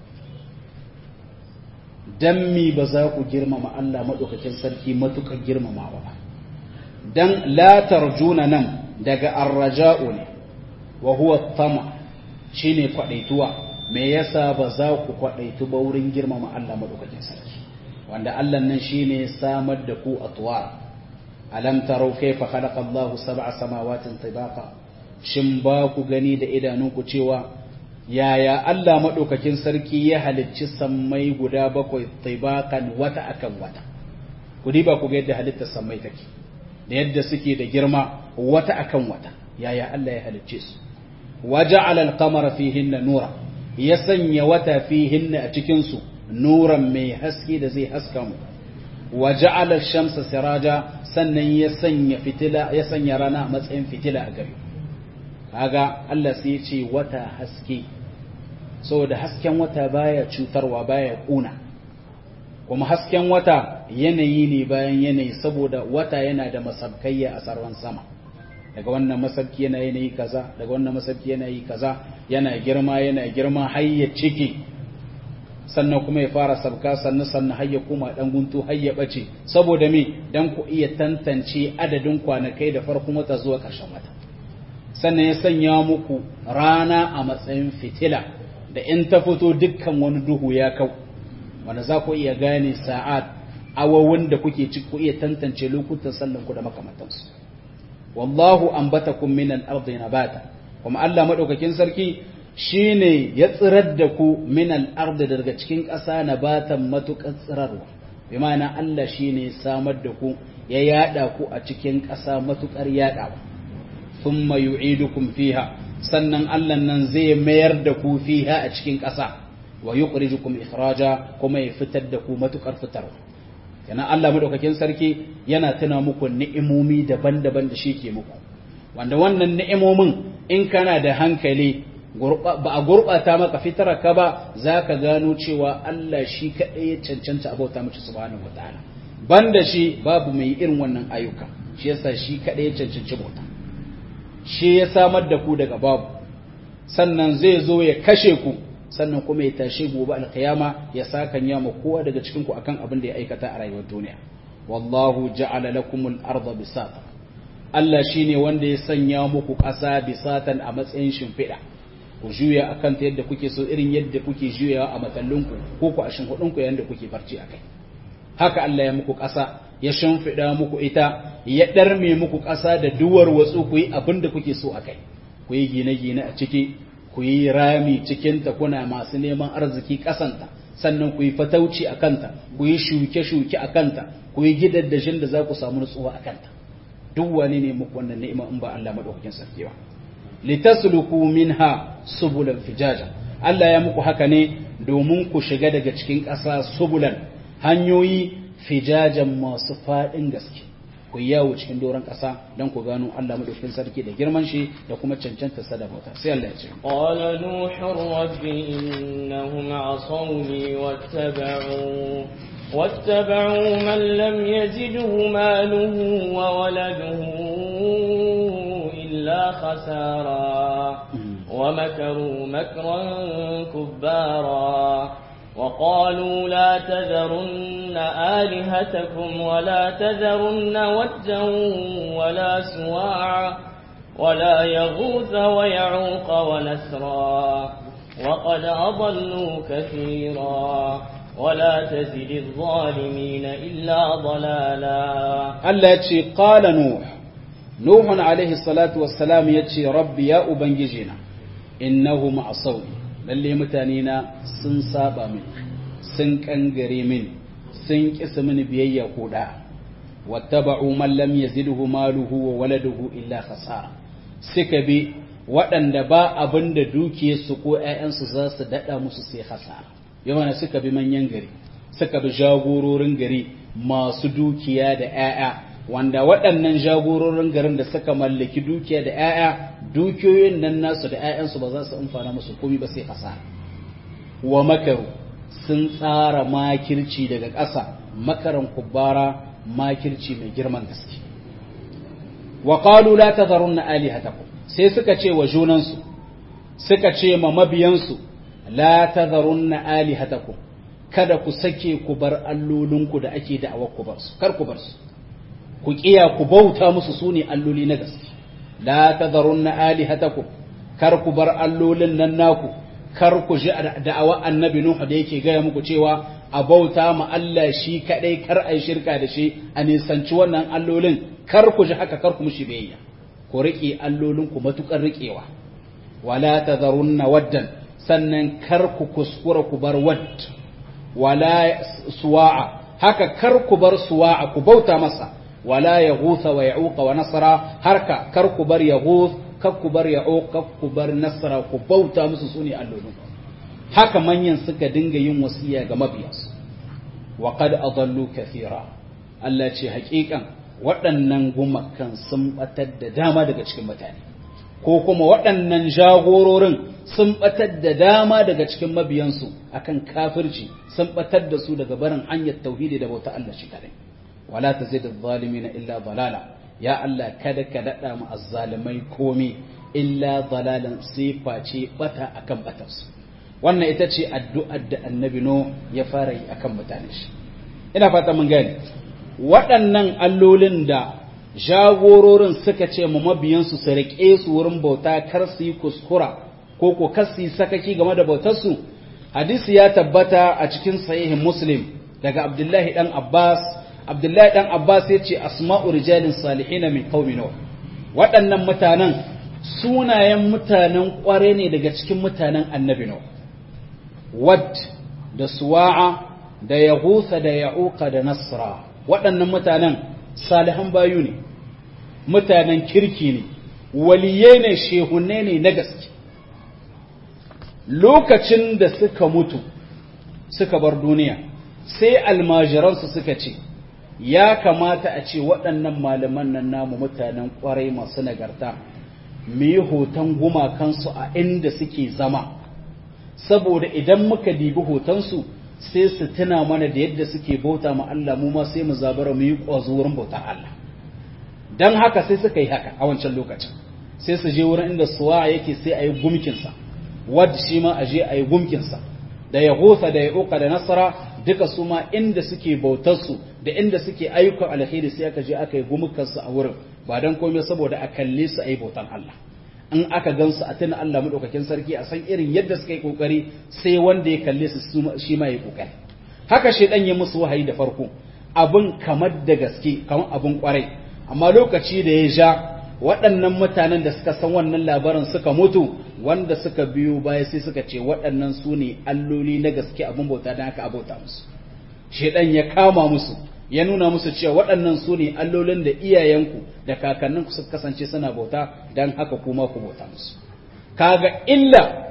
dan mi ba za ku girmama Allah maɗaukakin sarki matuƙar girmamawa ba dan la tarjuna nan daga arraja'u ne wa huwa tama shine kwadaituwa me yasa ba za ku kwadaitu ba wurin girmama Allah madaukakin sarki wanda Allah nan shine samar da ku atwar alam tarau kayfa khalaqa Allahu sab'a samawatin tibaqa shin ba ku gani da idanunku cewa yaya Allah madaukakin sarki ya halicci sammai guda bakwai tibaqan wata akan wata ku diba ku ga yadda halittar sammai take da yadda suke da girma wata akan wata yaya Allah ya halicce su waja'ala al-qamara fihinna nura ya sanya wata fihinna a cikin su nuran mai haske da zai haska mu waja'ala ash-shamsa siraja sannan ya sanya fitila ya sanya rana a matsayin fitila a gare kaga Allah sai ya ce wata haske saboda hasken wata baya cutarwa baya kuna kuma hasken wata yanayi ne bayan yanayi saboda wata yana da masabkayya a sarwan sama daga wannan masabki yana yanayi kaza daga wannan masabki yana yi kaza yana girma yana girma har ya ciki sannan kuma ya fara sabka sannan sannan har ya kuma dan guntu har ya bace saboda me dan ku iya tantance adadin kwanakai da farkon wata zuwa ƙarshen wata sannan ya sanya muku rana a matsayin fitila da in ta fito dukkan wani duhu ya kau wanda za ku iya gane sa'ad awawun da kuke ci ku iya tantance lokutan sallan ku da makamantansu wallahu ambatakum min al-ardi nabata kuma Allah madaukakin sarki shine ya tsirar da ku min al-ardi daga cikin ƙasa nabatan matuƙar tsirarwa bi ma'ana Allah shine samar da ku ya yada ku a cikin ƙasa matukar yadawa thumma yu'idukum fiha sannan Allah nan zai mayar da ku fiha a cikin ƙasa wa yukhrijukum ikhraja kuma ya fitar da ku matukar fitarwa yana Allah madaukakin sarki yana tuna muku ni'imomi daban-daban da shi ke muku wanda wannan ni'imomin in kana da hankali ba a gurɓata maka fitar ka ba za ka gano cewa Allah shi kaɗai ya cancanta abauta mace subhanahu wa ta'ala banda shi babu mai irin wannan ayyuka shi yasa shi kaɗai ya cancanci bauta shi ya samar da ku daga babu sannan zai zo ya kashe ku sannan kuma ya tashe gobe alkiyama ya sakan ya ma kowa daga cikin ku akan abin da ya aikata a rayuwar duniya wallahu ja'ala lakumul arda bisata Allah shine wanda ya sanya muku ƙasa bisatan a matsayin shimfiɗa ku juya akan ta yadda kuke so irin yadda kuke juyawa a matallinku ko ku a shimfiɗinku yadda kuke barci akai haka Allah ya muku ƙasa ya shimfiɗa muku ita ya ɗarme muku ƙasa da duwar watsu ku yi abin da kuke so akai ku yi gine-gine a ciki ku yi rami cikinta kuna masu neman arziki ƙasanta sannan ku yi fatauci a kanta ku yi shuke-shuke a kanta ku yi gidaddashin da za ku samu nutsuwa a kanta duk wani ne muku wannan ni'ima in ba Allah madaukakin sarki ba litasluku minha subulan fijaja Allah ya muku haka ne domin ku shiga daga cikin ƙasa subulan hanyoyi fijajan masu faɗin gaske ku yawo cikin doron ƙasa don ku gano Allah madaukakin sarki da girman shi da kuma cancanta sa da bauta sai Allah ya ce qala nuhu rabbi innahum asawni wattaba'u واتبعوا من لم يزده ماله وولده إلا خسارا ومكروا مكرا كبارا وقالوا لا تذرن آلهتكم ولا تذرن ودا ولا سواعا ولا يغوث ويعوق ونسرا وقد أضلوا كثيرا ولا تزد الظالمين إلا ضلالا Allah ya ce qala nuh nuhun alaihi salatu wassalam ya ce rabbi ya ubangijina innahu ma'asawni lalle mutane na sun saba min sun kangare min sun kisa mini biyayya ko da wattaba'u man lam yazidhu maluhu wa waladuhu illa khasara suka bi waɗanda ba abin da dukiyarsu ko ‘ya'yansu za su daɗa musu sai hasara yawana suka bi manyan gari suka bi jagororin gari masu dukiya da ‘ya'ya wanda waɗannan jagororin garin da suka mallaki dukiya da ‘ya'ya dukiyoyin nan nasu da ‘ya'yansu ba za su amfana musu komi ba sai hasara wa makaru sun tsara makirci daga ƙasa makaran kubbara makirci mai girman gaske wa qalu la tadharunna alihatakum sai suka ce wa junansu suka ce ma mabiyansu la tadharunna alihatakum kada ku sake ku bar allolinku da ake da'awar ku bar su kar ku bar su ku kiya ku bauta musu sune alloli na gaske la tadharunna alihatakum kar ku bar allolin nan naku kar ku ji da'awa annabi nuhu da yake gaya muku cewa a bauta ma Allah shi kadai kar ai shirka da shi a nisanci wannan allolin kar ku ji haka kar ku mushi biyayya ku riƙe allolinku matuƙar riƙewa wala tadharunna waddan sannan kar ku kuskura ku bar wadd wala suwa'a haka kar ku bar suwa'a ku bauta masa wala yaghutha wa ya'uqa wa nasra harka kar ku bar yaghuth kar ku bar ya'uq kar ku bar nasra ku bauta musu sune allolinku haka manyan suka dinga yin wasiya ga mabiyansu wa qad adallu kathira Allah ce haƙiƙan waɗannan gumakan sun ɓatar da dama daga cikin mutane ko kuma waɗannan jagororin sun ɓatar da dama daga cikin mabiyansu akan kafirci sun ɓatar da su daga barin hanyar tauhidi da bauta Allah shi kadai wala tazid adh-dhalimin illa dalala ya Allah kada ka dada mu azzalimai komi illa dalalan sai face bata akan batarsu wannan ita ce addu'ar da annabi no ya fara yi akan mutane shi ina fata mun gane waɗannan allolin da jagororin suka ce mu mabiyansu su riƙe su wurin bauta kar su yi kuskura ko ko kar su yi sakaki game da bautarsu hadisi ya tabbata a cikin sahihin muslim daga abdullahi dan abbas abdullahi dan abbas ya ce asma'u rijalin salihin min qaumi nuh waɗannan mutanen sunayen mutanen ƙware ne daga cikin mutanen annabi nuh wad da suwa'a da yahusa da ya'uqa da nasra waɗannan mutanen salihan bayu ne mutanen kirki ne waliyai ne shehunne ne na gaske lokacin da suka mutu suka bar duniya sai almajiransu suka ce ya kamata a ce waɗannan malaman nan namu mutanen ƙwarai masu nagarta mu yi hoton gumakansu a inda suke zama saboda idan muka dibi hotonsu sai su tuna mana da yadda suke bauta ma Allah mu ma sai mu zabara mu yi ƙwazo wurin bautar Allah don haka sai suka yi haka a wancan lokacin sai su je wurin inda suwa yake sai a yi gumkinsa wadda shi ma a je a yi gumkinsa da ya hosa da ya uka da nasara duka su ma inda suke bautarsu da inda suke ayyukan alheri sai aka je aka yi gumukansu a wurin ba don komai saboda a kalle su a yi bautan Allah in aka gansu a tuna Allah madaukakin sarki a san irin yadda suka yi kokari sai wanda ya kalle su shi ma ya kokari haka shedan ya musu wahayi da farko abin kamar da gaske kamar abin kwarai amma lokaci da ya ja waɗannan mutanen da suka san wannan labarin suka mutu wanda suka biyo baya sai suka ce waɗannan su ne alloli na gaske abin bauta don haka abauta musu shedan ya kama musu ya nuna musu cewa waɗannan su ne allolin da iyayenku da kakanninku suka kasance suna bauta don haka kuma ku bauta musu kaga illa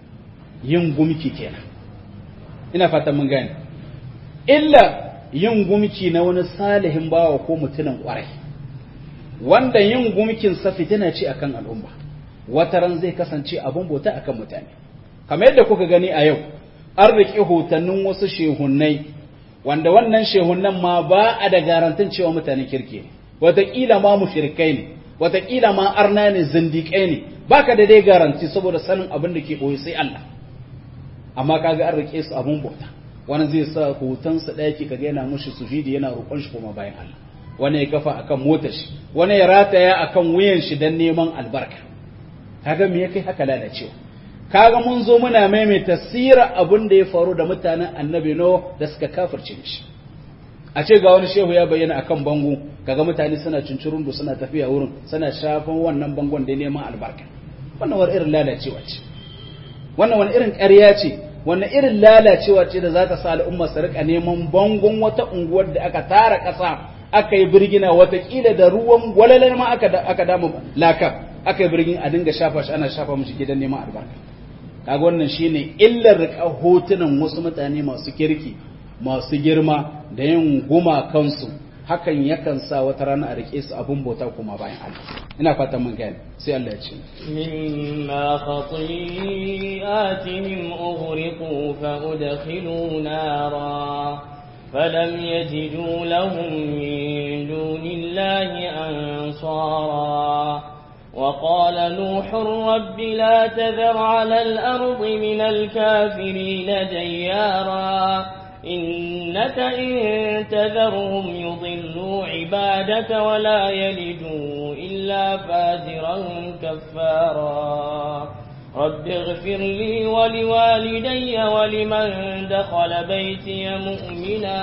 yin gumki kenan ina fatan mun gane illa yin gumki na wani salihin bawa ko mutumin kwarai wanda yin gumkin sa fitina ce akan al'umma wataran zai kasance abun bauta akan mutane kamar yadda kuka gani a yau an riƙe hotannin wasu shehunnai wanda wannan shehunan ma ba a da garantin cewa mutane kirki ne wataƙila ma mushrikai ne wataƙila ma arna ne zindiƙai ne baka da dai garanti saboda sanin abin da ke ɓoye sai Allah amma kaga an rike su abun bauta wani zai sa hotonsa ɗaya ki kaga yana mushi sujudi yana roƙon shi kuma bayan Allah wani ya kafa akan motar shi wani ya rataya akan wuyan shi dan neman albarka kaga me ya kai haka lalacewa kaga mun zo muna maimaita sira abin da ya faru da mutanen annabi no da suka kafirce shi a ce ga wani shehu ya bayyana akan bango kaga mutane suna cincirundu suna tafiya wurin suna shafan wannan bangon da neman albarka wannan wani irin lalacewa ce wannan wani irin ƙarya ce wannan irin lalacewa ce da za ta sa al'umma su rika neman bangon wata unguwar da aka tara ƙasa aka yi birgina watakila da ruwan gwalalar ma aka damu laka aka yi birgin a dinga shafa shi ana shafa mishi gidan neman albarka kaga wannan shine illar rika hotunan wasu mutane masu kirki masu girma da yin guma kansu hakan yakan sa wata rana a rike su abun bauta kuma bayan Allah ina fatan mun gane sai Allah ya ce mimma khati'atihim ughriqu fa udkhilu nara فلم يجدوا لهم من دون الله أنصارا وقال نوح رب لا تذر على الأرض من الكافرين ديارا إنك إن تذرهم يضلوا عبادك ولا يلدوا إلا فاجرا كفارا رب اغفر لي ولوالدي ولمن دخل بيتي مؤمنا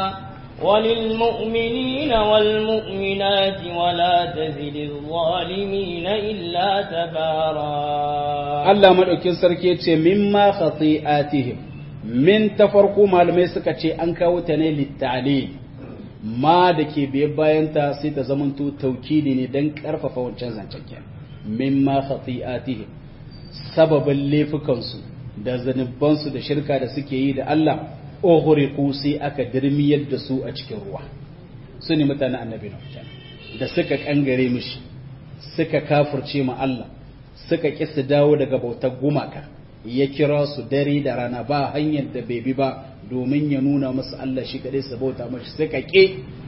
وللمؤمنين والمؤمنات ولا تزد الظالمين إلا تبارا الله مدوكين سركي yace mimma khati'atihim min tafarku malamai suka ce an kawo ta ne littali ma da ke biye bayanta sai ta zamanto taukidi ne don karfafa wancan zancen ke mimma khati'atihim sababin laifukansu da zanubansu da shirka da suke yi da Allah ughriqu sai aka dirmiyar da su a cikin ruwa su ne mutanen annabi na da suka kangare mishi suka kafirce ma Allah suka ki su dawo daga bautar gumaka ya kira su dare da rana ba hanyar da bai bi ba domin ya nuna musu Allah shi kadai su bauta mashi suka ke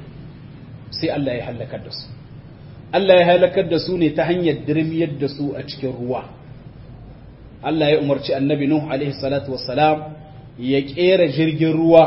sai Allah ya halakar da su Allah ya halakar da su ne ta hanyar dirmiyar da su a cikin ruwa Allah ya umarci annabi Nuh alaihi salatu wassalam ya kera jirgin ruwa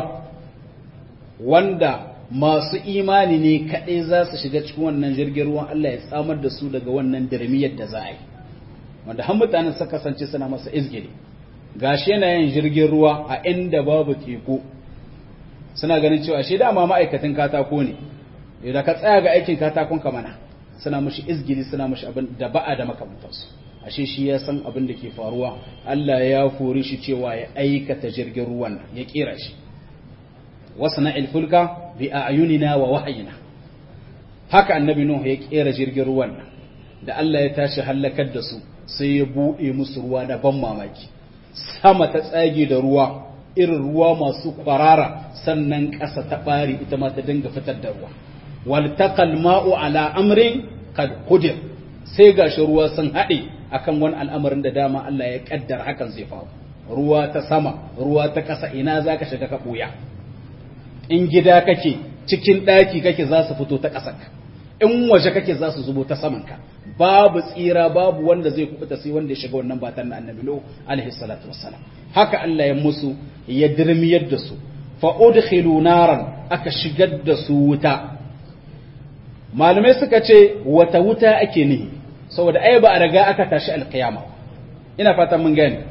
wanda masu imani ne kaɗai za su shiga cikin wannan jirgin ruwan Allah ya tsamar da su daga wannan dirmiyar da za a yi wanda har mutanen suka kasance suna masa izgiri gashi yana yin jirgin ruwa a inda babu teku suna ganin cewa shi dama ma'aikatan katako ne idan ka tsaya ga aikin katakon ka mana suna mushi izgiri suna mushi abin da ba'a da makamantansu ashe shi ya san abin da ke faruwa Allah ya fori shi cewa ya aikata jirgin ruwan ya kera shi wasna'il fulka bi a'yunina wa wahyina haka annabi nuhu ya kera jirgin ruwan da Allah ya tashi halakar da su sai ya buɗe musu ruwa na ban mamaki sama ta tsage da ruwa irin ruwa masu kwarara sannan ƙasa ta ɓari ita ma ta dinga fitar da ruwa wal taqal ma'u ala amrin qad qudir sai gashi ruwa sun haɗe akan wani al'amarin da dama Allah ya kaddara hakan zai faru ruwa ta sama ruwa ta ƙasa ina zaka shiga ka ɓuya in gida kake cikin ɗaki kake za su fito ta ƙasarka in waje kake za su zubo ta samanka babu tsira babu wanda zai kubuta sai wanda ya shiga wannan batan na annabi lo alaihi salatu wassalam haka Allah ya musu ya dirmiyar da su fa udkhilu naran aka shigar da su wuta malamai suka ce wata wuta ake nihi saboda ai ba a riga aka tashi alkiyama ina fatan mun gane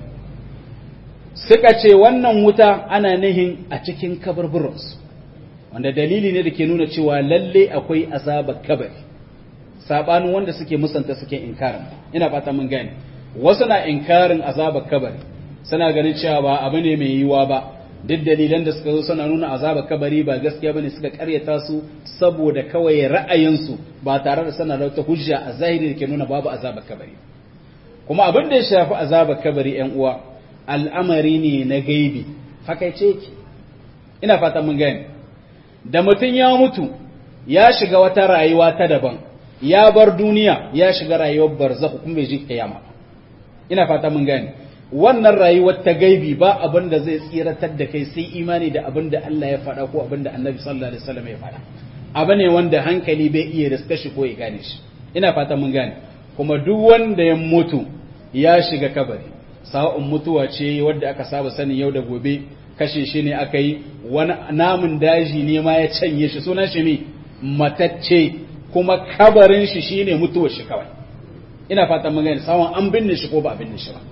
suka ce wannan wuta ana nihin a cikin kaburburansu wanda dalili ne da ke nuna cewa lalle akwai azabar kabari sabanin wanda suke musanta suke inkarin ina fata mun gane wasu na inkarin azabar kabari suna ganin cewa ba abu ne mai yiwuwa ba duk dalilan da suka zo suna nuna azabar kabari ba gaskiya bane suka karyata su saboda kawai ra'ayinsu ba tare da sana da wata hujja a zahiri da ke nuna babu azabar kabari kuma abin da ya shafi azabar kabari yan uwa al'amari ne na gaibi fakaice ki ina fata mun gane da mutum ya mutu ya shiga wata rayuwa ta daban ya bar duniya ya shiga rayuwar barzakh kuma bai ji kiyama ina fata mun gane wannan rayuwar ta gaibi ba abin da zai tsiratar da kai sai imani da abin da Allah ya faɗa ko abin da Annabi sallallahu alaihi wasallam ya faɗa abu ne wanda hankali bai iya riska shi ko ya gane shi ina fata mun gane kuma duk wanda ya mutu ya shiga kabari sa'un mutuwa ce wadda aka saba sani yau da gobe kashe shi ne aka yi wani namun daji ne ma ya canye shi sunan shi ne matacce kuma kabarin shi shine mutuwar shi kawai ina fatan mun gane sawan an binne shi ko ba a binne shi ba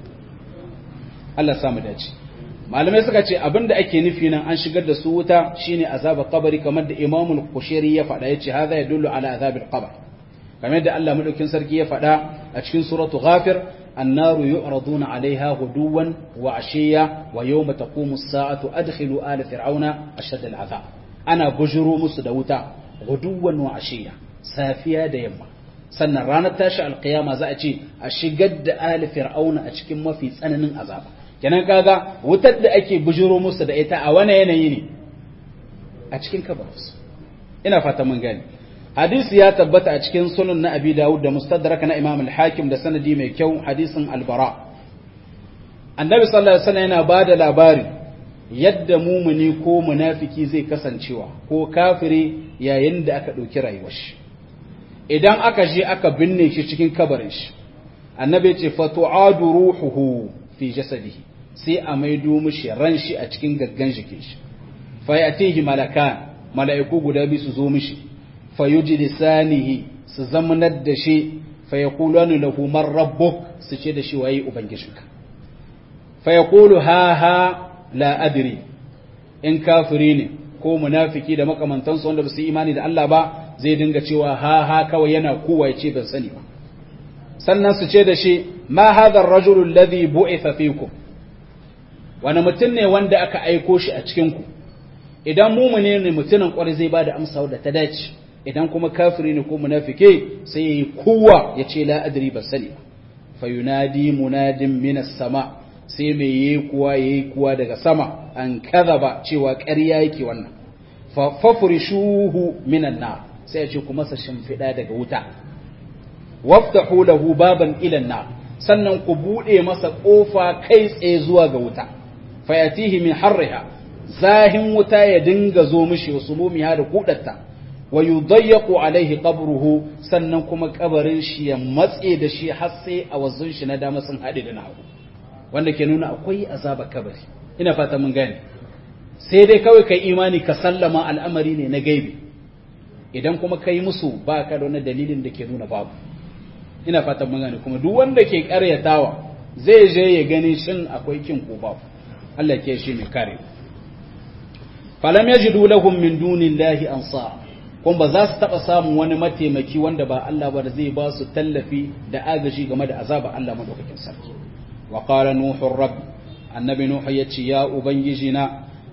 Allah ya samu dace malamai suka ce abinda ake nufi nan an shigar da su wuta shine azaba kabari kamar da Imam al-Qushayri ya faɗa yace hadha yadullu ala azabil qabr kamar da Allah madaukin sarki ya faɗa a cikin suratu ghafir النار يعرضون عليها غدوا وعشيا ويوم تقوم الساعة أدخلوا آل فرعون أشد العذاب أنا بجرو مسدوتا غدوا وعشيا سافيا ديما sannan ranar tashi alkiyama za a ce a shigar da ali fir'auna a cikin mafi tsananin azaba kenan kaga wutar da ake bujiro musu da ita a wani yanayi ne a cikin kabarsu ina fata mun gani hadisi ya tabbata a cikin sunan na abi dawud da mustadrak na imam al-hakim da sanadi mai kyau hadisin albara annabi sallallahu alaihi wasallam yana bada labari yadda mumuni ko munafiki zai kasancewa ko kafiri yayin da aka dauki rayuwar shi idan aka je aka binne shi cikin kabarin shi annabi ce fa tu'adu ruhuhu fi jasadihi sai a maido mishi ran shi a cikin gaggan jikin shi fa yatihi malakan mala'iku guda biyu su zo mishi fayujlisanihi su zamanar da shi fayaqulanu lahu man rabbuk su ce da shi waye ubangijinka fayaqulu ha ha la adri in kafiri ne ko munafiki da makamantansu wanda ba su imani da Allah ba zai dinga cewa ha ha kawai yana kowa ya ce ban sani ba sannan su ce da shi ma hadha ar-rajulu alladhi bu'itha fikum wani mutum ne wanda aka aiko shi a cikin ku idan mumune ne mutumin kwarai zai bada amsa wadda ta dace idan kuma kafiri ne ko munafike sai yayi kowa ya ce la adri ban sani ba fa yunadi munadin minas sama sai mai yi kuwa yayi kuwa daga sama an kadhaba cewa ƙarya yake wannan fa fafrishuhu minan nar sai ya ce kuma sa shimfida daga wuta waftahu lahu baban ila nar sannan ku bude masa kofa kai tsaye zuwa ga wuta fayatihi min harriha zahin wuta ya dinga zo mishi wasu mumiya da kudatta wa yudayyaqu alaihi qabruhu sannan kuma kabarin shi ya matse da shi har sai a wazun shi na dama sun hade da nahu wanda ke nuna akwai azaba kabari ina fata mun gane sai dai kawai kai imani ka sallama al'amari ne na gaibi idan kuma kai musu ba ka da wani dalilin da ke nuna babu ina fata mun gane kuma duk wanda ke karyatawa zai je ya gani shin akwai kin ko babu Allah ke shi mai kare falam yajidu lahum min dunillahi ansar kuma ba za su taɓa samun wani mataimaki wanda ba Allah ba da zai ba su tallafi da agaji game da azaba Allah madaukakin sarki wa qala nuhu rabb annabi nuhu yace ya ubangiji na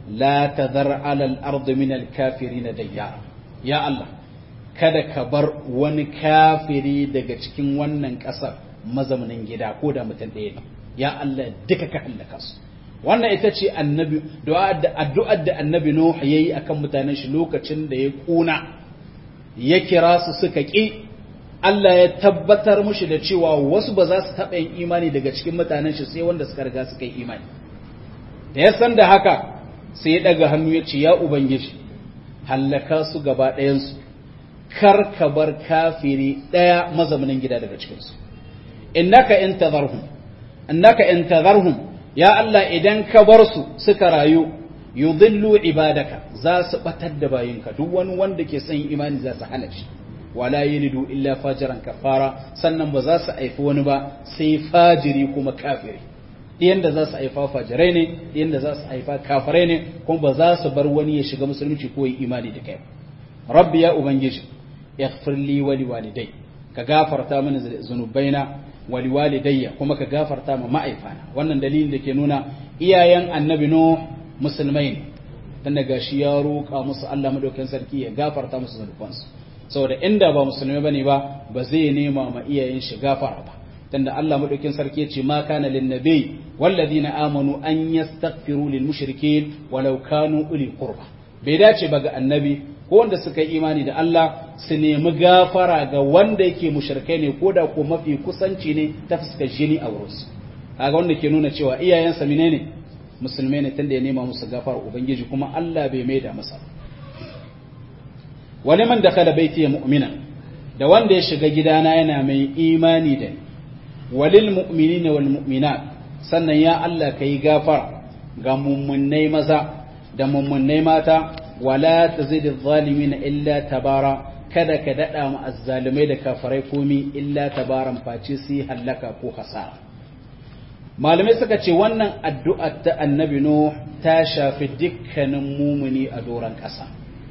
la tadhar ala al-ard min al-kafirin dayyara ya Allah kada ka bar wani kafiri daga cikin wannan ƙasar mazaunin gida ko da mutum ɗaya ne ya Allah duka ka hallaka su wannan ita ce annabi addu'ar da annabi Nuh yayi akan mutanen shi lokacin da ya kuna ya kira su suka ƙi Allah ya tabbatar mushi da cewa wasu ba za su taɓa yin imani daga cikin mutanen shi sai wanda suka riga suka yi imani da ya san da haka sai ya ɗaga hannu ya ce ya ubangiji hallaka su gaba ɗayansu kar ka bar kafiri ɗaya mazaunin gida daga cikinsu innaka in tadharhum innaka in tadharhum ya Allah idan ka bar su suka rayu yudhillu ibadaka za su batar da bayinka duk wani wanda ke son imani za su hana shi wala yalidu illa fajiran kafara sannan ba za su haifi wani ba sai fajiri kuma kafiri ɗiyan da za su haifa fajirai ne ɗiyan da za su haifa kafirai ne kuma ba za su bar wani ya shiga musulunci ko yi imani da kai rabbi ya ubangiji ighfir li wa liwalidai ka gafarta mini zunubaina wa liwalidayya kuma ka gafarta ma ma'aifana wannan dalilin da ke nuna iyayen annabi no musulmai ne tunda gashi ya roƙa musu Allah madaukakin sarki ya gafarta musu zunubansu saboda inda ba musulmai bane ba ba zai nema ma iyayen shi gafara ba tunda Allah madaukakin sarki ya ce ma kana lin nabi walladina amanu an yastaghfiru lil mushrikeen walau kanu uli qurba bai dace ba ga annabi ko wanda suka yi imani da Allah su nemi gafara ga wanda yake mushrikai ne ko da ko mafi kusanci ne ta fuskar jini a wurinsu kaga wanda ke nuna cewa iyayensa menene musulmai ne tunda ya nema musu gafara ubangiji kuma Allah bai maida masa wani man dakala baiti ya mu'mina da wanda ya shiga gidana yana mai imani da ni walil mu'minina wal mu'minat sannan ya Allah kai gafara ga mummunai maza da mummunai mata wala tazid adh-dhalimin illa tabara kada ka dada mu azzalimai da kafirai komi illa tabaran face sai halaka ko hasara malamai suka ce wannan addu'a ta annabi no ta shafi dukkanin mumuni a doron ƙasa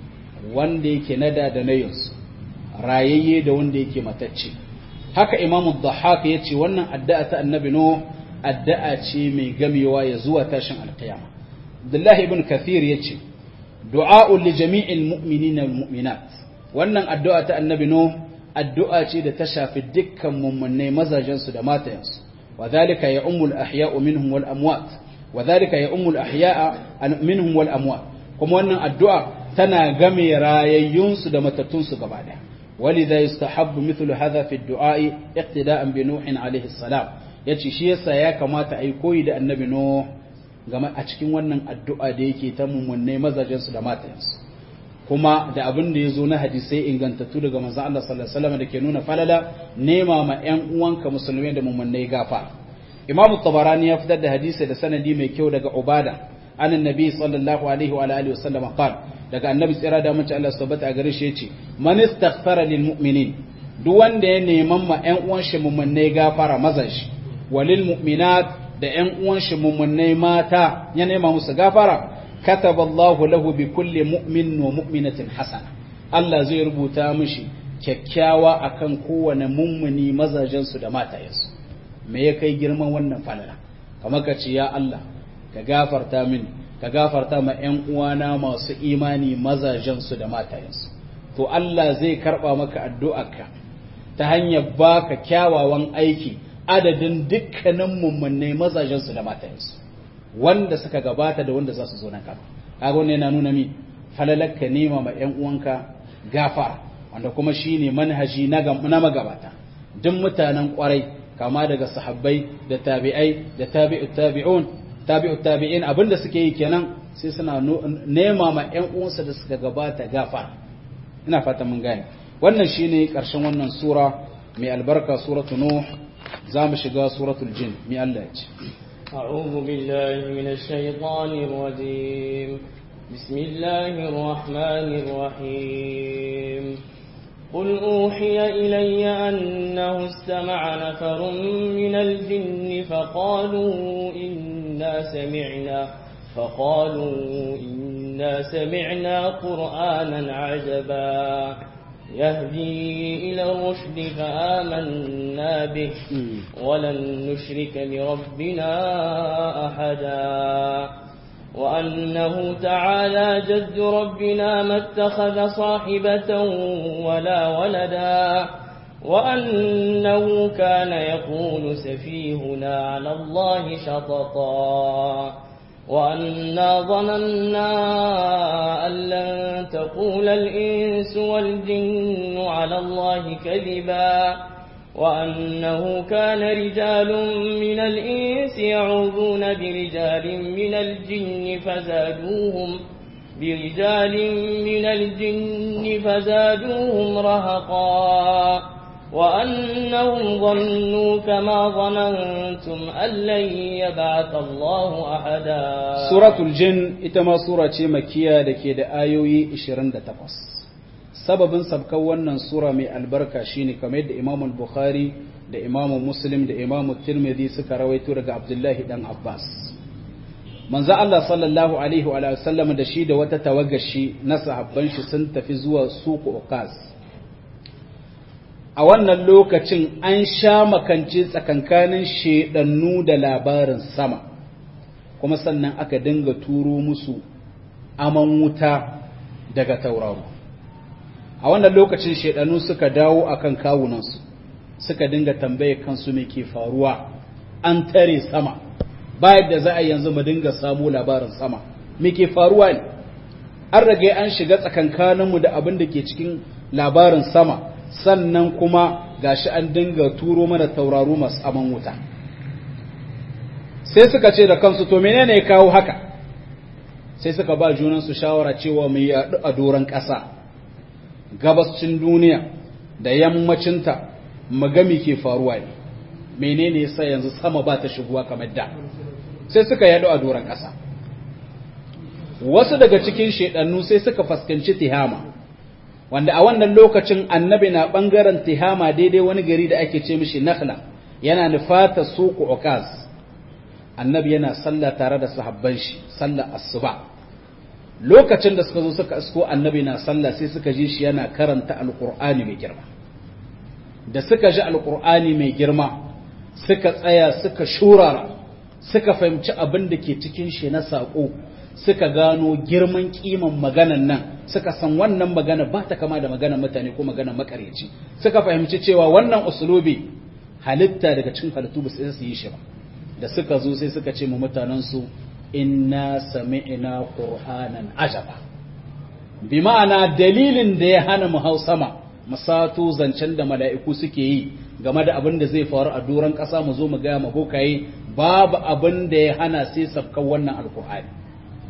wanda yake nada da nayinsu rayayye da wanda yake matacce haka imamu dhahaka ya ce wannan addu'a ta annabi no addu'a ce mai gamewa ya zuwa tashin alkiyama abdullahi ibn kathir ya ce du'a'un li jami'il mu'minina wal mu'minat wannan addu'a ta annabi no addu'a ce da ta shafi dukkan mummunai mazajen su da matayensu wa dhalika ya ummul ahya'u minhum wal amwat wa dhalika ya ummul ahya'a minhum wal amwat kuma wannan addu'a tana game rayayyun su da matattun su gaba daya ولذا يستحب مثل هذا في الدعاء اقتداء بنوح عليه السلام yace shi yasa ya kamata ai koyi da annabi no game a cikin wannan addu'a da yake ta mummunai mazajensu da matayensu kuma da abin da ya zo na hadisai ingantattu daga manzon Allah sallallahu alaihi wasallam da ke nuna falala nema ma ƴan uwanka musulmai da mummunai gafa Imam Tabarani ya fitar da hadisi da sanadi mai kyau daga Ubada an annabi sallallahu alaihi wa alihi wasallam qala daga annabi tsira da mace Allah subhanahu a gare shi yace man istaghfara lil mu'minin duk wanda ya neman ma ƴan uwan shi mummunai gafara mazan shi walil mu'minat da ƴan uwan shi mummunai mata ya nema musu gafara kataballahu lahu bi kulli mu'min wa mu'minatin hasana Allah zai rubuta mishi kyakkyawa akan kowane mummuni mazajen su da matayensu me ya kai girman wannan falala kamar ka ce ya Allah ka gafarta mini ka gafarta ma ƴan uwana masu imani mazajen su da matayensu to Allah zai karba maka addu'arka ta hanyar baka kyawawan aiki adadin dukkanin mummunai mazajensu da matayensu wanda suka gabata da wanda za su zo nan gaba kaga wannan yana nuna mi falalakka nema ma ƴan uwanka gafara wanda kuma shine manhaji na na magabata duk mutanen kwarai kama daga sahabbai da tabi'ai da tabi'ut tabi'un tabi'ut tabi'in abinda suke yi kenan sai suna nema ma ƴan uwansu da suka gabata gafara ina fata mun gane wannan shine karshen wannan sura mai albarka suratu nuh za mu shiga suratul jin mi Allah ya ce أعوذ بالله من الشيطان الرجيم بسم الله الرحمن الرحيم قل أوحي إلي أنه استمع نفر من الجن فقالوا إنا سمعنا فقالوا إنا سمعنا قرآنا عجبا يهدي إلى الرشد فآمنا به ولن نشرك بربنا أحدا وأنه تعالى جد ربنا ما اتخذ صاحبة ولا ولدا وأنه كان يقول سفيهنا على الله شططا وأنا ظننا أن لن تقول الإنس والجن على الله كذبا وأنه كان رجال من الإنس يعوذون برجال من الجن فزادوهم برجال من الجن فزادوهم رهقا وأنهم ظنوا كما ظننتم أن لن يبعث الله أحدا سورة الجن إتما سورة مكية لكي دا آيوي 28 sababin sabkan wannan sura mai albarka shine kamar yadda Imam Bukhari da Imam Muslim da Imam Tirmidhi suka rawaito daga Abdullahi dan Abbas manzo Allah sallallahu alaihi wa sallam da shi da wata tawagashi na sahabban shi sun tafi zuwa suku Uqas a wannan lokacin an sha makance tsakankanin shedannu da labarin sama kuma sannan aka dinga turo musu aman wuta daga tauraro a wannan lokacin shaidanu suka dawo akan kawunansu suka dinga tambaye kansu me ke faruwa an tare sama bayan da za a yanzu mu dinga samu labarin sama me ke faruwa ne an rage an shiga tsakankaninmu da abin da ke cikin labarin sama sannan kuma gashi an dinga turo mana tauraro masu aman wuta sai suka ce da kansu to menene ya kawo haka sai suka ba junansu shawara cewa mu yaɗu a doron ƙasa gabascin duniya da yammacinta magami ke faruwa ne menene yasa yanzu sama ba ta shigowa kamar da sai suka yado a doron ƙasa wasu daga cikin shedannu sai suka fuskanci tihama wanda a wannan lokacin annabi na bangaren tihama daidai wani gari da ake ce mishi nakhla yana nufata suku ukaz annabi yana sallah tare da sahabban shi sallar asuba lokacin da suka zo suka isko annabi na sallah sai suka ji shi yana karanta alqur'ani mai girma da suka ji alqur'ani mai girma suka tsaya suka shurara suka fahimci abin da ke cikin shi na sako suka gano girman kiman maganan nan suka san wannan magana ba ta kama da maganar mutane ko maganar makareci suka fahimci cewa wannan usulubi halitta daga cikin halittu ba su yi shi ba da suka zo sai suka ce mu mutanensu inna sami'na qur'anan ajaba bi ma'ana dalilin da ya hana mu hau sama mu sato zancen da mala'iku suke yi game da abin da zai faru a doron ƙasa mu zo mu ga mu bokaye babu abin da ya hana sai sabkan wannan alqur'ani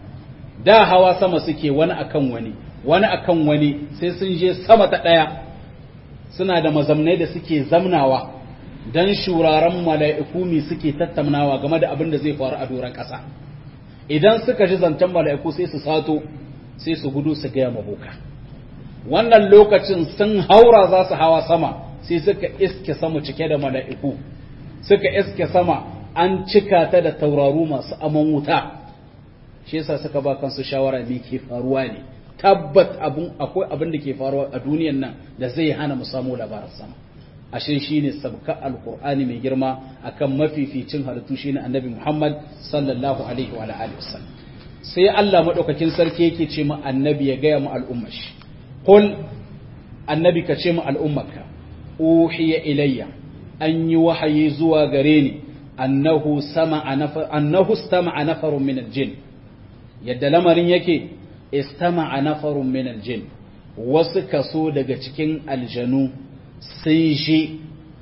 da hawa sama suke wani akan wani wani akan wani sai sun je sama ta ɗaya suna da mazamnai da suke zamnawa don shuraren mala'iku mi suke tattaunawa game da abin da zai faru a doron ƙasa idan suka ji zancen mala'iku sai su sato sai su gudu su gaya maboka wannan lokacin sun haura za su hawa sama sai suka iske sama cike da mala'iku suka iske sama an cika ta da tauraru masu aman wuta shi yasa suka ba kansu shawara me ke faruwa ne tabbat abun akwai abin da ke faruwa a duniyan nan da zai hana mu samu labarin sama ashe shine sabka alqur'ani mai girma akan mafificin halittu shine annabi Muhammad sallallahu alaihi wa alihi wasallam sai Allah madaukakin sarki yake ce mu annabi ya gaya mu al'ummar shi qul annabi ka ce mu al'ummarka uhiya ilayya an yi wahayi zuwa gare ni annahu sama'a nafar annahu istama'a nafarun min al-jinn yadda lamarin yake istama'a nafarun min al-jinn wasu kaso daga cikin aljanu sun shi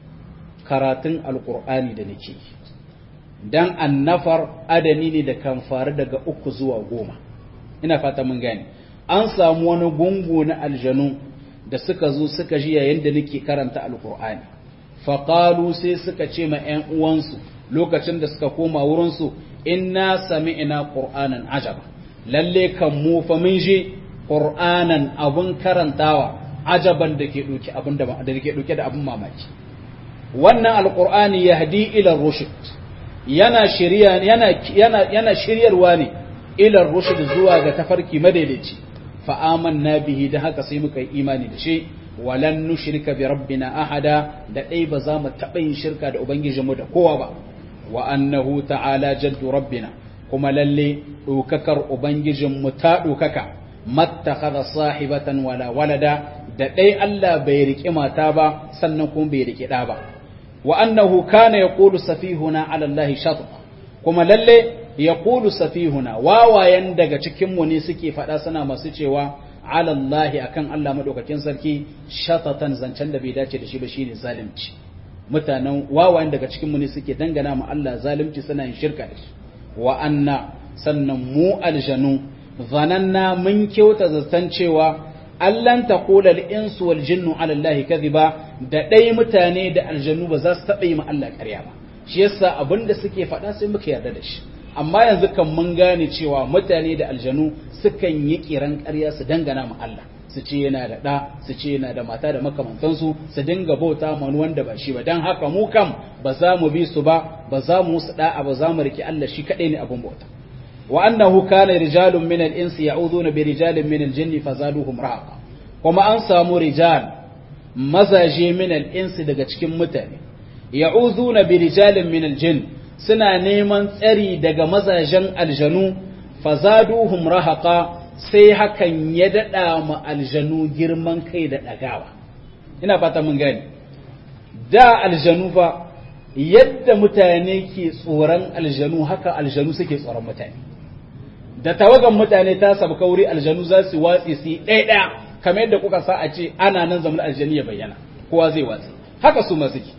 karatun alkur'ani da nake dan annafar adani ne da kan faru daga uku zuwa goma ina fata mun gane an samu wani gungu na aljanu da suka zo suka ji yayin da nake karanta alkur'ani faqalu sai suka ce ma ƴan uwansu lokacin da suka koma wurinsu inna sami'na qur'anan ajaba lalle kan mu fa mun ji qur'anan abun karantawa ajaban da ke ɗauke abin da da ke ɗauke da abin mamaki wannan alqur'ani yahdi ila rushd yana shiriya yana yana yana shiryarwa ne ila rushd zuwa ga tafarki madaidaici fa amanna bihi da haka sai muka yi imani da shi walan nushrika bi rabbina ahada da dai ba za mu taɓa yin shirka da ubangijinmu da kowa ba wa annahu ta'ala jaddu rabbina kuma lalle dokakar ubangijin mu ta dokaka mattakhadha sahibatan wala walada da dai Allah bai riki mata ba sannan kuma bai riki da ba wa annahu kana yaqulu safihuna ala Allah shatma kuma lalle yaqulu safihuna wawayen daga cikin mu ne suke fada suna masu cewa ala Allah akan Allah madaukakin sarki shatatan zancen da bai dace da shi ba shine zalunci mutanen wawayen daga cikin mu ne suke dangana ma Allah zalunci suna yin shirka da shi wa anna sannan mu aljanu zananna mun kyauta zaton cewa allan taqula al-insu wal jinnu ala Allah kadhiba da dai mutane da aljanu ba za su taɓa yi ma Allah ƙarya ba shi yasa abinda suke faɗa sai muka yarda da shi amma yanzu kan mun gane cewa mutane da aljanu sukan yi kiran ƙarya su dangana ma Allah su ce yana da ɗa su ce yana da mata da makamantansu su dinga bauta ma wanda ba shi ba don haka mu kam ba za mu bi su ba ba za mu musu da'a ba za mu riki Allah shi kaɗai ne abin bauta wa annahu kana rijalun min al-insi ya'uduna bi rijalin min al-jinni fazaduhum rahaqa kuma an samu rijal mazaje min al-insi daga cikin mutane ya'uduna bi rijalin min al-jinn suna neman tsari daga mazajen aljanu fazaduhum rahaqa sai hakan ya daɗa ma aljanu girman kai da ɗagawa ina fata mun gani da aljanu fa yadda mutane ke tsoron aljanu haka aljanu suke tsoron mutane da tawagan mutane ta sabu kauri aljanu za su watsi su ɗaya ɗaya kamar yadda kuka sa a ce ana nan zaman aljanu ya bayyana kowa zai watsi haka su ma suke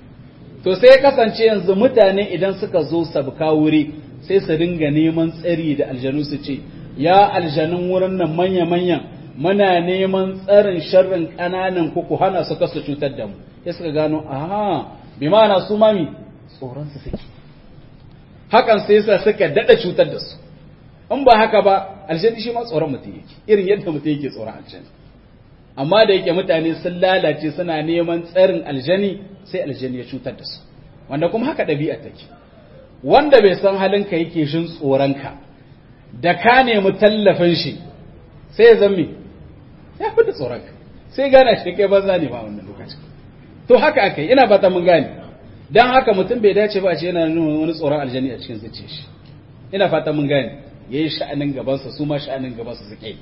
to sai ya kasance yanzu mutane idan suka zo sabu wuri sai su dinga neman tsari da aljanu su ce ya aljanun wurin nan manya-manyan muna neman tsarin sharrin ƙananan ku ku hana su kasu cutar da mu ya suka gano aha bi ma'ana su mami tsoron su suke hakan sai yasa suka dada cutar da su in ba haka ba aljani shi ma tsoron mutum yake irin yadda mutum yake tsoron aljani amma da yake mutane sun lalace suna neman tsarin aljani sai aljani ya cutar da su wanda kuma haka ɗabi'a take wanda bai san halinka yake jin tsoronka da ka nemi tallafin shi sai ya zammi ya fi da tsoronka sai gana shi kai banza ne ba wannan lokacin to haka aka yi ina fata mun gane dan haka mutum bai dace ba a ce yana nuna wani tsoron aljani a cikin zuciyar shi ina fata mun gane yayi sha'anin gabansa su ma sha'anin gabansa suke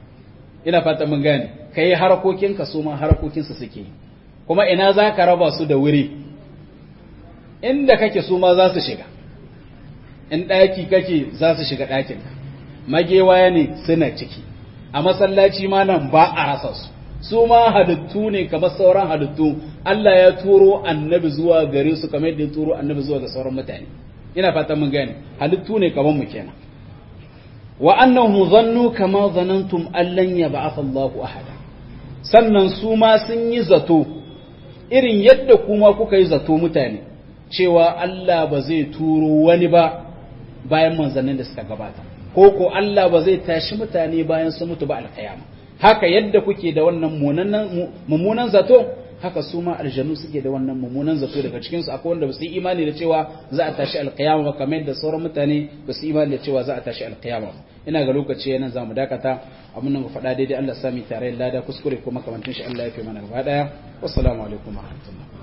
ina fata mun gane kai harkokinka su ma harkokinsa suke kuma ina za ka raba su da wuri inda kake su ma za su shiga in ɗaki kake za su shiga ɗakinka magewaya ne suna ciki a masallaci ma nan ba a rasa su su ma halittu ne kamar sauran halittu Allah ya turo annabi zuwa gare su kamar yadda ya turo annabi zuwa ga sauran mutane ina fatan mun gane halittu ne kamar mu kenan wa annahu zannu kama zanantum allan yab'ath Allahu ahada sannan su ma sun yi zato irin yadda kuma kuka yi zato mutane cewa Allah ba zai turo wani ba bayan manzannin da suka gabata ko ko Allah ba zai tashi mutane bayan sun mutu ba alkiyama haka yadda kuke da wannan mummunan zato haka su ma aljanu suke da wannan mummunan zato daga cikinsu akwai wanda ba su yi imani da cewa za a tashi alkiyama ba kamar yadda sauran mutane ba su yi imani da cewa za a tashi alkiyama ba ina ga lokaci yana za mu dakata abin nan faɗa daidai Allah sami tare lada kuskure kuma kamantin shi Allah ya fi mana gaba daya wassalamu alaikum wa rahmatullah